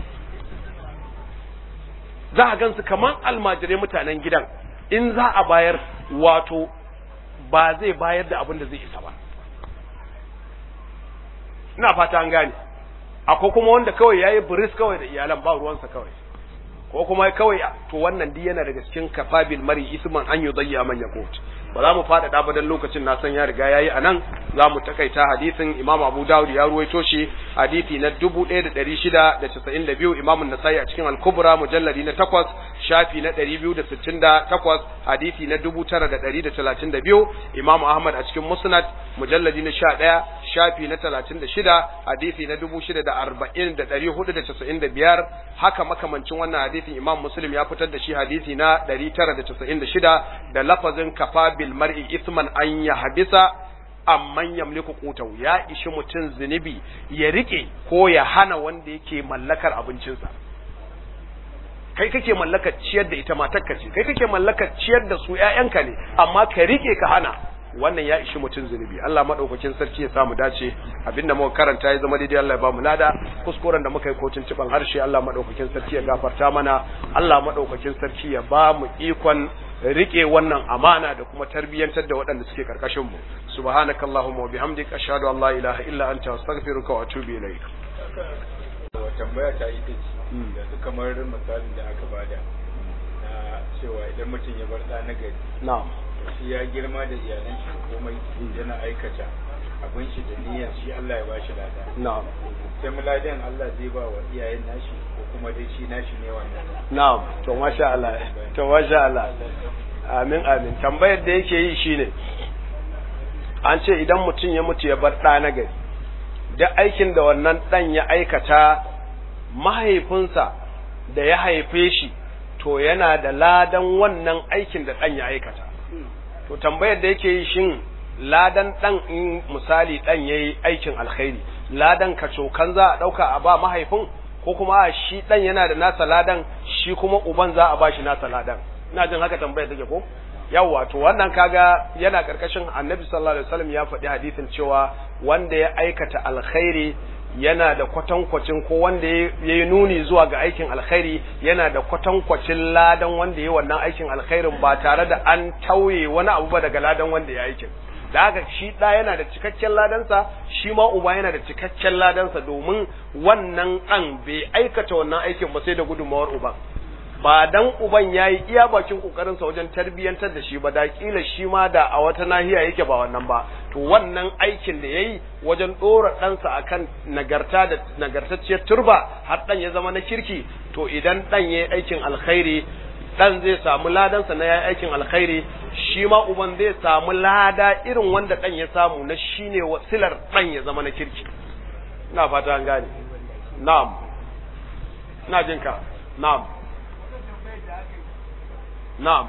za a gansu kamar almajirai mutanen gidan in za a bayar wato ba zai bayar da abin da zai isa ba ina fata an gane akwai kuma wanda kawai yayi buris kawai da iyalan ba ruwansa kawai ko kuma kawai to wannan duk yana daga cikin kafabil mari isman an yudayya man yakut ba za mu faɗaɗa ba dan lokacin na san ya riga yayi anan za mu takaita hadisin Imam Abu Dawud ya ruwaito shi hadisi na 1692 Imam An-Nasa'i a cikin Al-Kubra mujalladi na 8 shafi na 268 hadisi na 9132 Imam Ahmad a cikin Musnad mujalladi na 11 shafi na 36 hadisi na 6495 haka makamancin wannan hadisin Imam Muslim ya fitar da shi hadisi na 996 da lafazin kafa bil mar'i isman an yahbisa amman yamliku qutahu ya ishi mutun zunubi ya rike ko ya hana wanda yake mallakar abincinsa kai kake mallakar ciyar da ita matarka ce kai kake mallakar ciyar da su ƴaƴanka ne amma ka rike ka hana wannan ya ishi mutum zunubi Allah madaukakin sarki ya samu dace abinda muka karanta ya zama daidai Allah ya ba mu lada kuskuren da muka yi kotun ciban harshe Allah madaukakin sarki ya gafarta mana Allah madaukakin sarki ya ba mu ikon rike wannan amana da kuma tarbiyyantar da waɗanda suke karkashin mu subhanakallahumma wa bihamdika ashhadu an la ilaha illa anta astaghfiruka wa atubu ilaik tambaya ta ita ce da su kamar misalin da aka bada na cewa idan mutum ya bar ɗa na gari na'am shi ya girma da iyalan shi komai yana aikata abin shi da niyyar shi Allah ya bashi lada na'am sai muladen Allah zai ba wa iyayen nashi ko kuma dai shi nashi ne wannan na'am to masha Allah to masha Allah amin amin tambayar da yake yi shine an ce idan mutum ya mutu ya bar ɗa na gari duk aikin da wannan ɗan ya aikata mahaifinsa da ya haife shi to yana da ladan wannan aikin da ɗan ya aikata to tambayar da yake yi shin ladan ɗan in misali ɗan ya yi aikin alkhairi ladan kacokan za a ɗauka a ba mahaifin ko kuma a shi ɗan yana da nasa ladan shi kuma uban za a ba shi nasa ladan ina jin haka tambayar take ko yawwa to wannan kaga yana karkashin annabi sallallahu alaihi wasallam ya faɗi hadisin cewa wanda ya aikata alkhairi yana da kwatankwacin ko wanda ya yi nuni zuwa ga aikin alkhairi yana da kwatankwacin ladan wanda ya yi wannan aikin alkhairin ba tare da an tauye wani abu ba daga ladan wanda ya aikin da haka shi ɗa yana da cikakken ladansa shi ma uba yana da cikakken ladansa domin wannan ɗan bai aikata wannan aikin ba sai da gudunmawar uban ba dan uban yayi iya bakin kokarin sa wajen tarbiyantar da shi ba da kila shi ma da a wata nahiya yake ba wannan ba to wannan aikin da yayi wajen dora ɗansa akan nagarta da nagartacciyar turba har dan ya zama na kirki to idan dan yayi aikin alkhairi dan zai samu ladansa na yayi aikin alkhairi shi ma uban zai samu lada irin wanda dan ya samu na shine wasilar dan ya zama na kirki ina fata an gane na'am ina jinka na'am نعم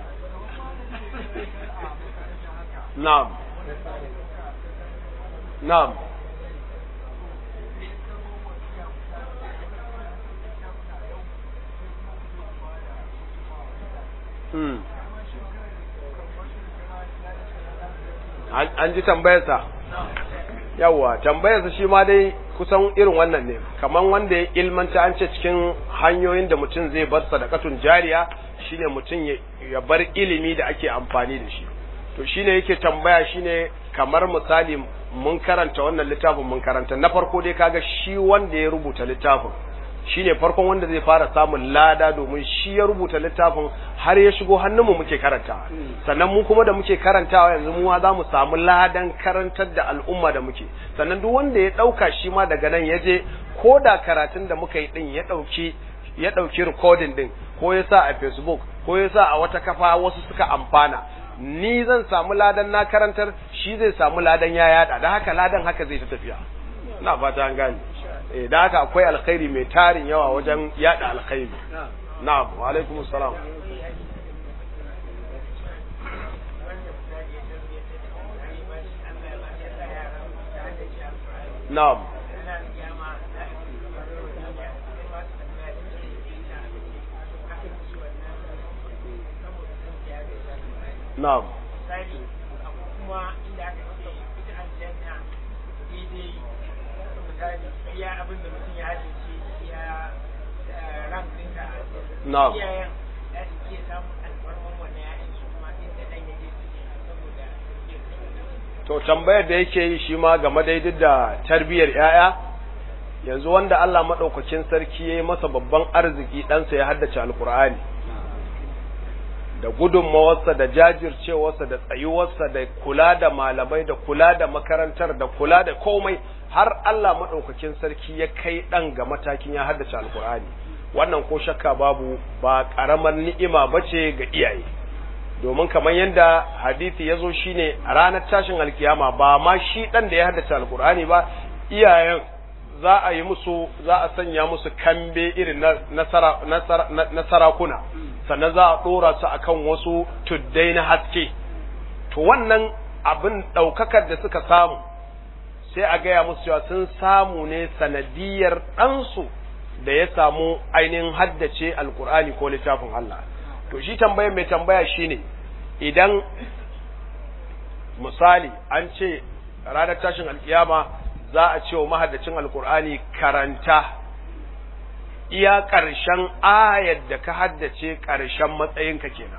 نعم نعم an ji tambayarsa yawwa tambayarsa shi ma dai kusan irin wannan ne kaman wanda ya ilmanta an ce cikin hanyoyin da mutum zai bar sadakatun jariya shine mutum ya bar ilimi da ake amfani da shi to shine yake tambaya shine kamar misali mun karanta wannan littafin mun karanta na farko dai kaga shi wanda ya rubuta littafin shine farkon wanda zai fara samun lada domin shi ya rubuta littafin har ya shigo hannunmu muke karantawa sannan mu kuma da muke karantawa yanzu mu za mu samu ladan karantar da al'umma da muke sannan duk wanda ya ɗauka shi ma daga nan ya je ko da karatun da muka yi ɗin ya ɗauki ya ɗauki recording ɗin ko ya sa a facebook ko ya sa a wata kafa wasu suka amfana ni zan samu ladan na karantar shi zai samu ladan ya yada da haka ladan haka zai ta tafiya ina fata an gane eh da haka akwai alkhairi mai tarin yawa wajen yada alkhairi na'am wa alaikum assalam na'am na'am kuma inda aka ce ita aljanna daidai misali iya abin da mutum ya haɗe shi iya rank ɗinka a Na'am. iyayen za su iya samun alfarman wannan ya'yan su kuma inda ɗan ya je su ke saboda to tambayar da yake yi shi ma game da duk da tarbiyyar yaya yanzu wanda Allah madaukakin sarki yayi masa babban arziki ɗansa ya haddace alkur'ani da gudunmawarsa da jajircewarsa da tsayuwarsa da kula da malamai da kula da makarantar da kula da komai har Allah maɗaukakin sarki ya kai ɗan ga matakin ya haddace alkur'ani wannan ko shakka babu ba ƙaramar ni'ima ba ce ga iyaye domin kamar yadda hadisi ya zo shine a ranar tashin alkiyama ba ma shi ɗan da ya haddace alkur'ani ba iyayen za a yi musu za a sanya musu kambe irin na sarakuna sannan za a ɗora su akan wasu tuddai na haske to wannan abin ɗaukakar da suka samu sai a gaya musu cewa sun samu ne sanadiyar ɗansu da ya samu ainihin haddace alkur'ani ko littafin Allah to shi tambaya mai tambaya shine idan misali an ce ranar tashin alkiyama za a ce wa mahaddacin alkur'ani karanta iya ƙarshen ayar da ka haddace ƙarshen matsayinka kenan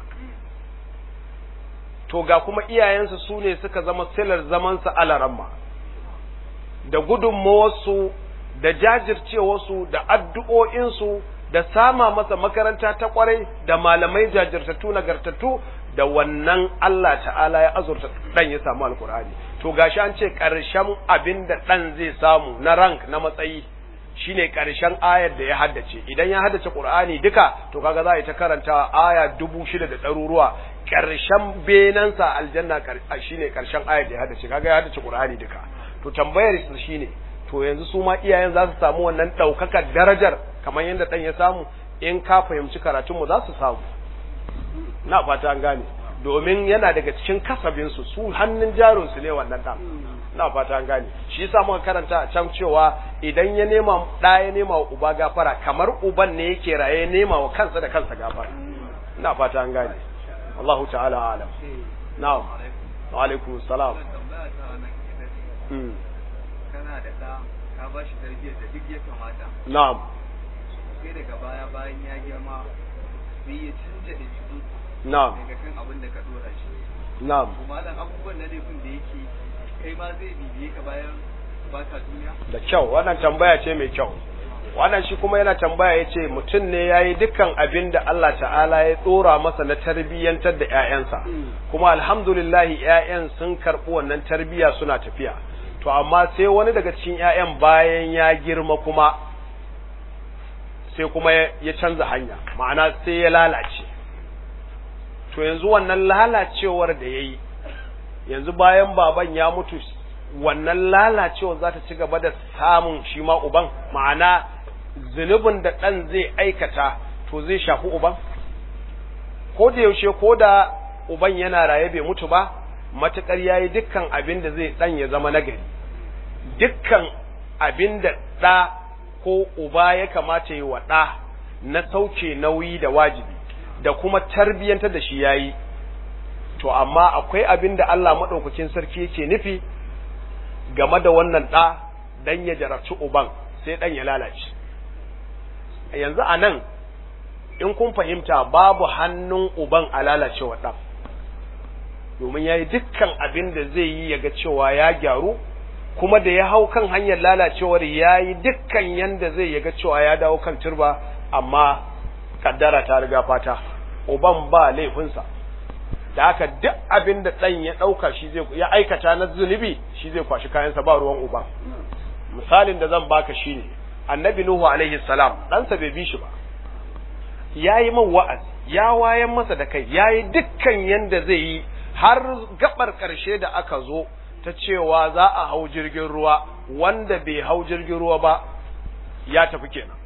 to ga kuma iyayensa su ne suka zama silar zamansa alaramma da gudunmawarsu da jajircewarsu da addu'o'insu da sama masa makaranta ta kwarai da malamai jajirtattu nagartattu da wannan Allah ta'ala ya azurta ɗan ya samu alkur'ani to gashi an ce ƙarshen abin da ɗan zai samu na rank na matsayi shine ƙarshen ayar da ya haddace idan ya haddace Qur'ani duka to kaga za a yi ta karanta aya dubu shida da ɗaruruwa ƙarshen benansa aljanna shine ƙarshen ayar da ya haddace kaga ya haddace Qur'ani duka to tambayar su shine to yanzu su ma iyayen za su samu wannan ɗaukakar darajar kamar yadda ɗan ya samu in ka fahimci karatunmu za su samu na fata an gane domin yana daga cikin kasabinsu su hannun jarinsu ne wannan ɗan na fata an gane shi yasa muka karanta a can cewa idan ya nema ɗa ya nema wa uba gafara kamar uban ne yake raye ya nema wa kansa da kansa gafara na fata an gane Allahu ta'ala alam na'am wa alaikum salam kana da ɗa ka ba shi tarbiyyar da duk ya kamata na'am sai daga baya bayan ya girma sai ya canja da jiki na'am daga kan abin da ka dora shi na'am kuma dan abubuwan na laifin da yake kai ma zai bibiye ka bayan baka duniya da kyau wannan tambaya ce mai kyau wannan shi kuma yana tambaya ya ce mutum ne ya yi dukkan abin da Allah ta'ala ya tsora masa na tarbiyyantar da 'ya'yansa kuma alhamdulillahi 'ya'yan sun karɓi wannan tarbiyya suna tafiya to amma sai wani daga cikin 'ya'yan bayan ya girma kuma sai kuma ya canza hanya ma'ana sai ya lalace to yanzu wannan lalacewar da ya yi yanzu bayan baban ya mutu wannan lalacewar za ta ci gaba da samun shi ma uban ma'ana zunubin da ɗan zai aikata to zai shafi uban ko da yaushe ko da uban yana raye bai mutu ba matuƙar ya yi dukkan abin da zai ɗan ya zama nagari dukkan abin da ɗa ko uba ya kamata yi wa ɗa na sauke nauyi da wajibi da kuma tarbiyyantar da shi ya yi to amma akwai abin da Allah maɗaukakin sarki yake nufi game da wannan ɗa dan ya jarabci uban sai ɗan ya lalace yanzu a nan in kun fahimta babu hannun uban a lalacewa ɗan domin ya yi dukkan abin da zai yi ya ga cewa ya gyaru kuma da ya hau kan hanyar lalacewar ya yi dukkan yanda zai yaga cewa ya dawo kan turba amma kaddara ta riga fata uban ba laifinsa da haka duk abin da ɗan ya ɗauka shi zai ya aikata na zunubi shi zai kwashi kayansa ba ruwan uban misalin da zan baka shine annabi nuhu alaihi salam ɗansa bai bi shi ba ya yi man wa'azi ya wayan masa da kai ya yi dukkan yanda zai yi har gabar ƙarshe da aka zo ta cewa za a hau jirgin ruwa wanda bai hau jirgin ruwa ba ya tafi kenan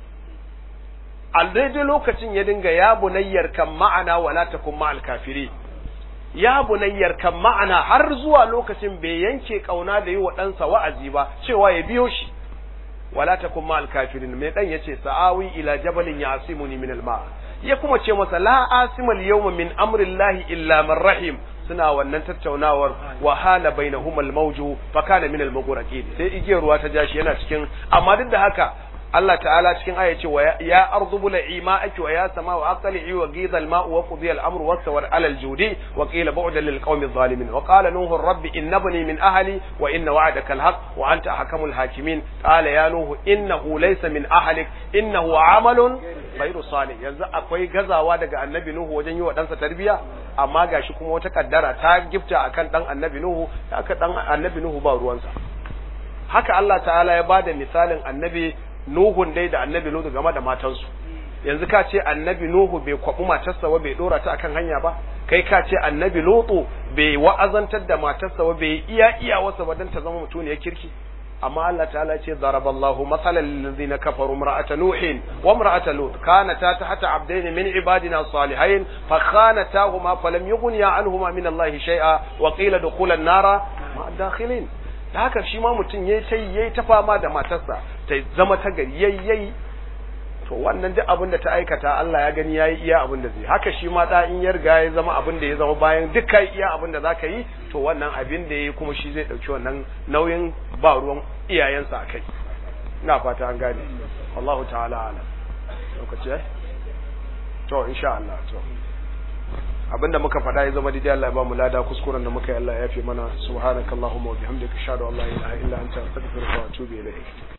a daidai lokacin ya dinga ya bunayyar kan ma'ana wala takun ma'al kafiri ya bunayyar kan ma'ana har zuwa lokacin bai yanke kauna da yi wa ɗansa wa'azi ba cewa ya biyo shi wala takun ma'al kafirin mai dan yace sa'awi ila jabalin yasimuni min alma ya kuma ce masa la asima al-yawma min amrillahi illa man rahim suna wannan tattaunawar wa hala bainahuma al-mawju fa kana min al-mughraqin sai igiyar ruwa ta jashi yana cikin amma duk da haka Allah ta'ala cikin aya ce wa ya ardu bula'i ma'aki wa ya sama wa aqli'i wa ghidha al-ma'u wa qudiya al-amru wa sawar 'ala al-judi wa qila bu'dan lil qawmi adh-dhalimin wa qala nuhu rabbi innabni min ahli wa inna wa'daka al-haq wa anta ahkamul hakimin qala ya nuhu innahu laysa min ahlik innahu 'amalun ghayru salih yanzu akwai gazawa daga annabi nuhu wajen yi wa ɗansa tarbiya amma gashi kuma wata kaddara ta gifta akan dan annabi nuhu aka dan annabi nuhu ba ruwansa haka Allah ta'ala ya bada misalin annabi Nuhun dai da annabi Nuhu game da matansu yanzu ka ce annabi Nuhu bai kwabu matarsa ba bai dora ta akan hanya ba kai ka ce annabi Lutu bai wa'azantar da matarsa ba bai iya iya wasa ba dan ta zama mutuniyar kirki amma Allah ta'ala ce daraballahu masalan lil ladzina kafaru imra'ata nuhin wa imra'ata lut kanata tahta abdayn min ibadina salihain fa khanatahuma falam yughniya anhuma min Allah shay'a wa qila dukhula an-nara ma'a dakhilin da haka shi ma mutum yayi ta yayi ta fama da matarsa ta zama ta gari yayi to wannan duk abin da ta aikata Allah ya gani yayi iya abin da zai haka shi ma da in ya riga ya zama abin da ya zama bayan duk kai iya abin da zaka yi to wannan abin da yayi kuma shi zai dauki wannan nauyin ba ruwan iyayensa akai ina fata an gane Allahu ta'ala ala lokaci eh to insha Allah to abinda muka faɗa ya zama daidai Allah ya ba mu lada kuskuren da muka yi Allah ya yafe mana subhanakallahumma wa bihamdika ashhadu an la ilaha illa anta astaghfiruka wa atubu ilayk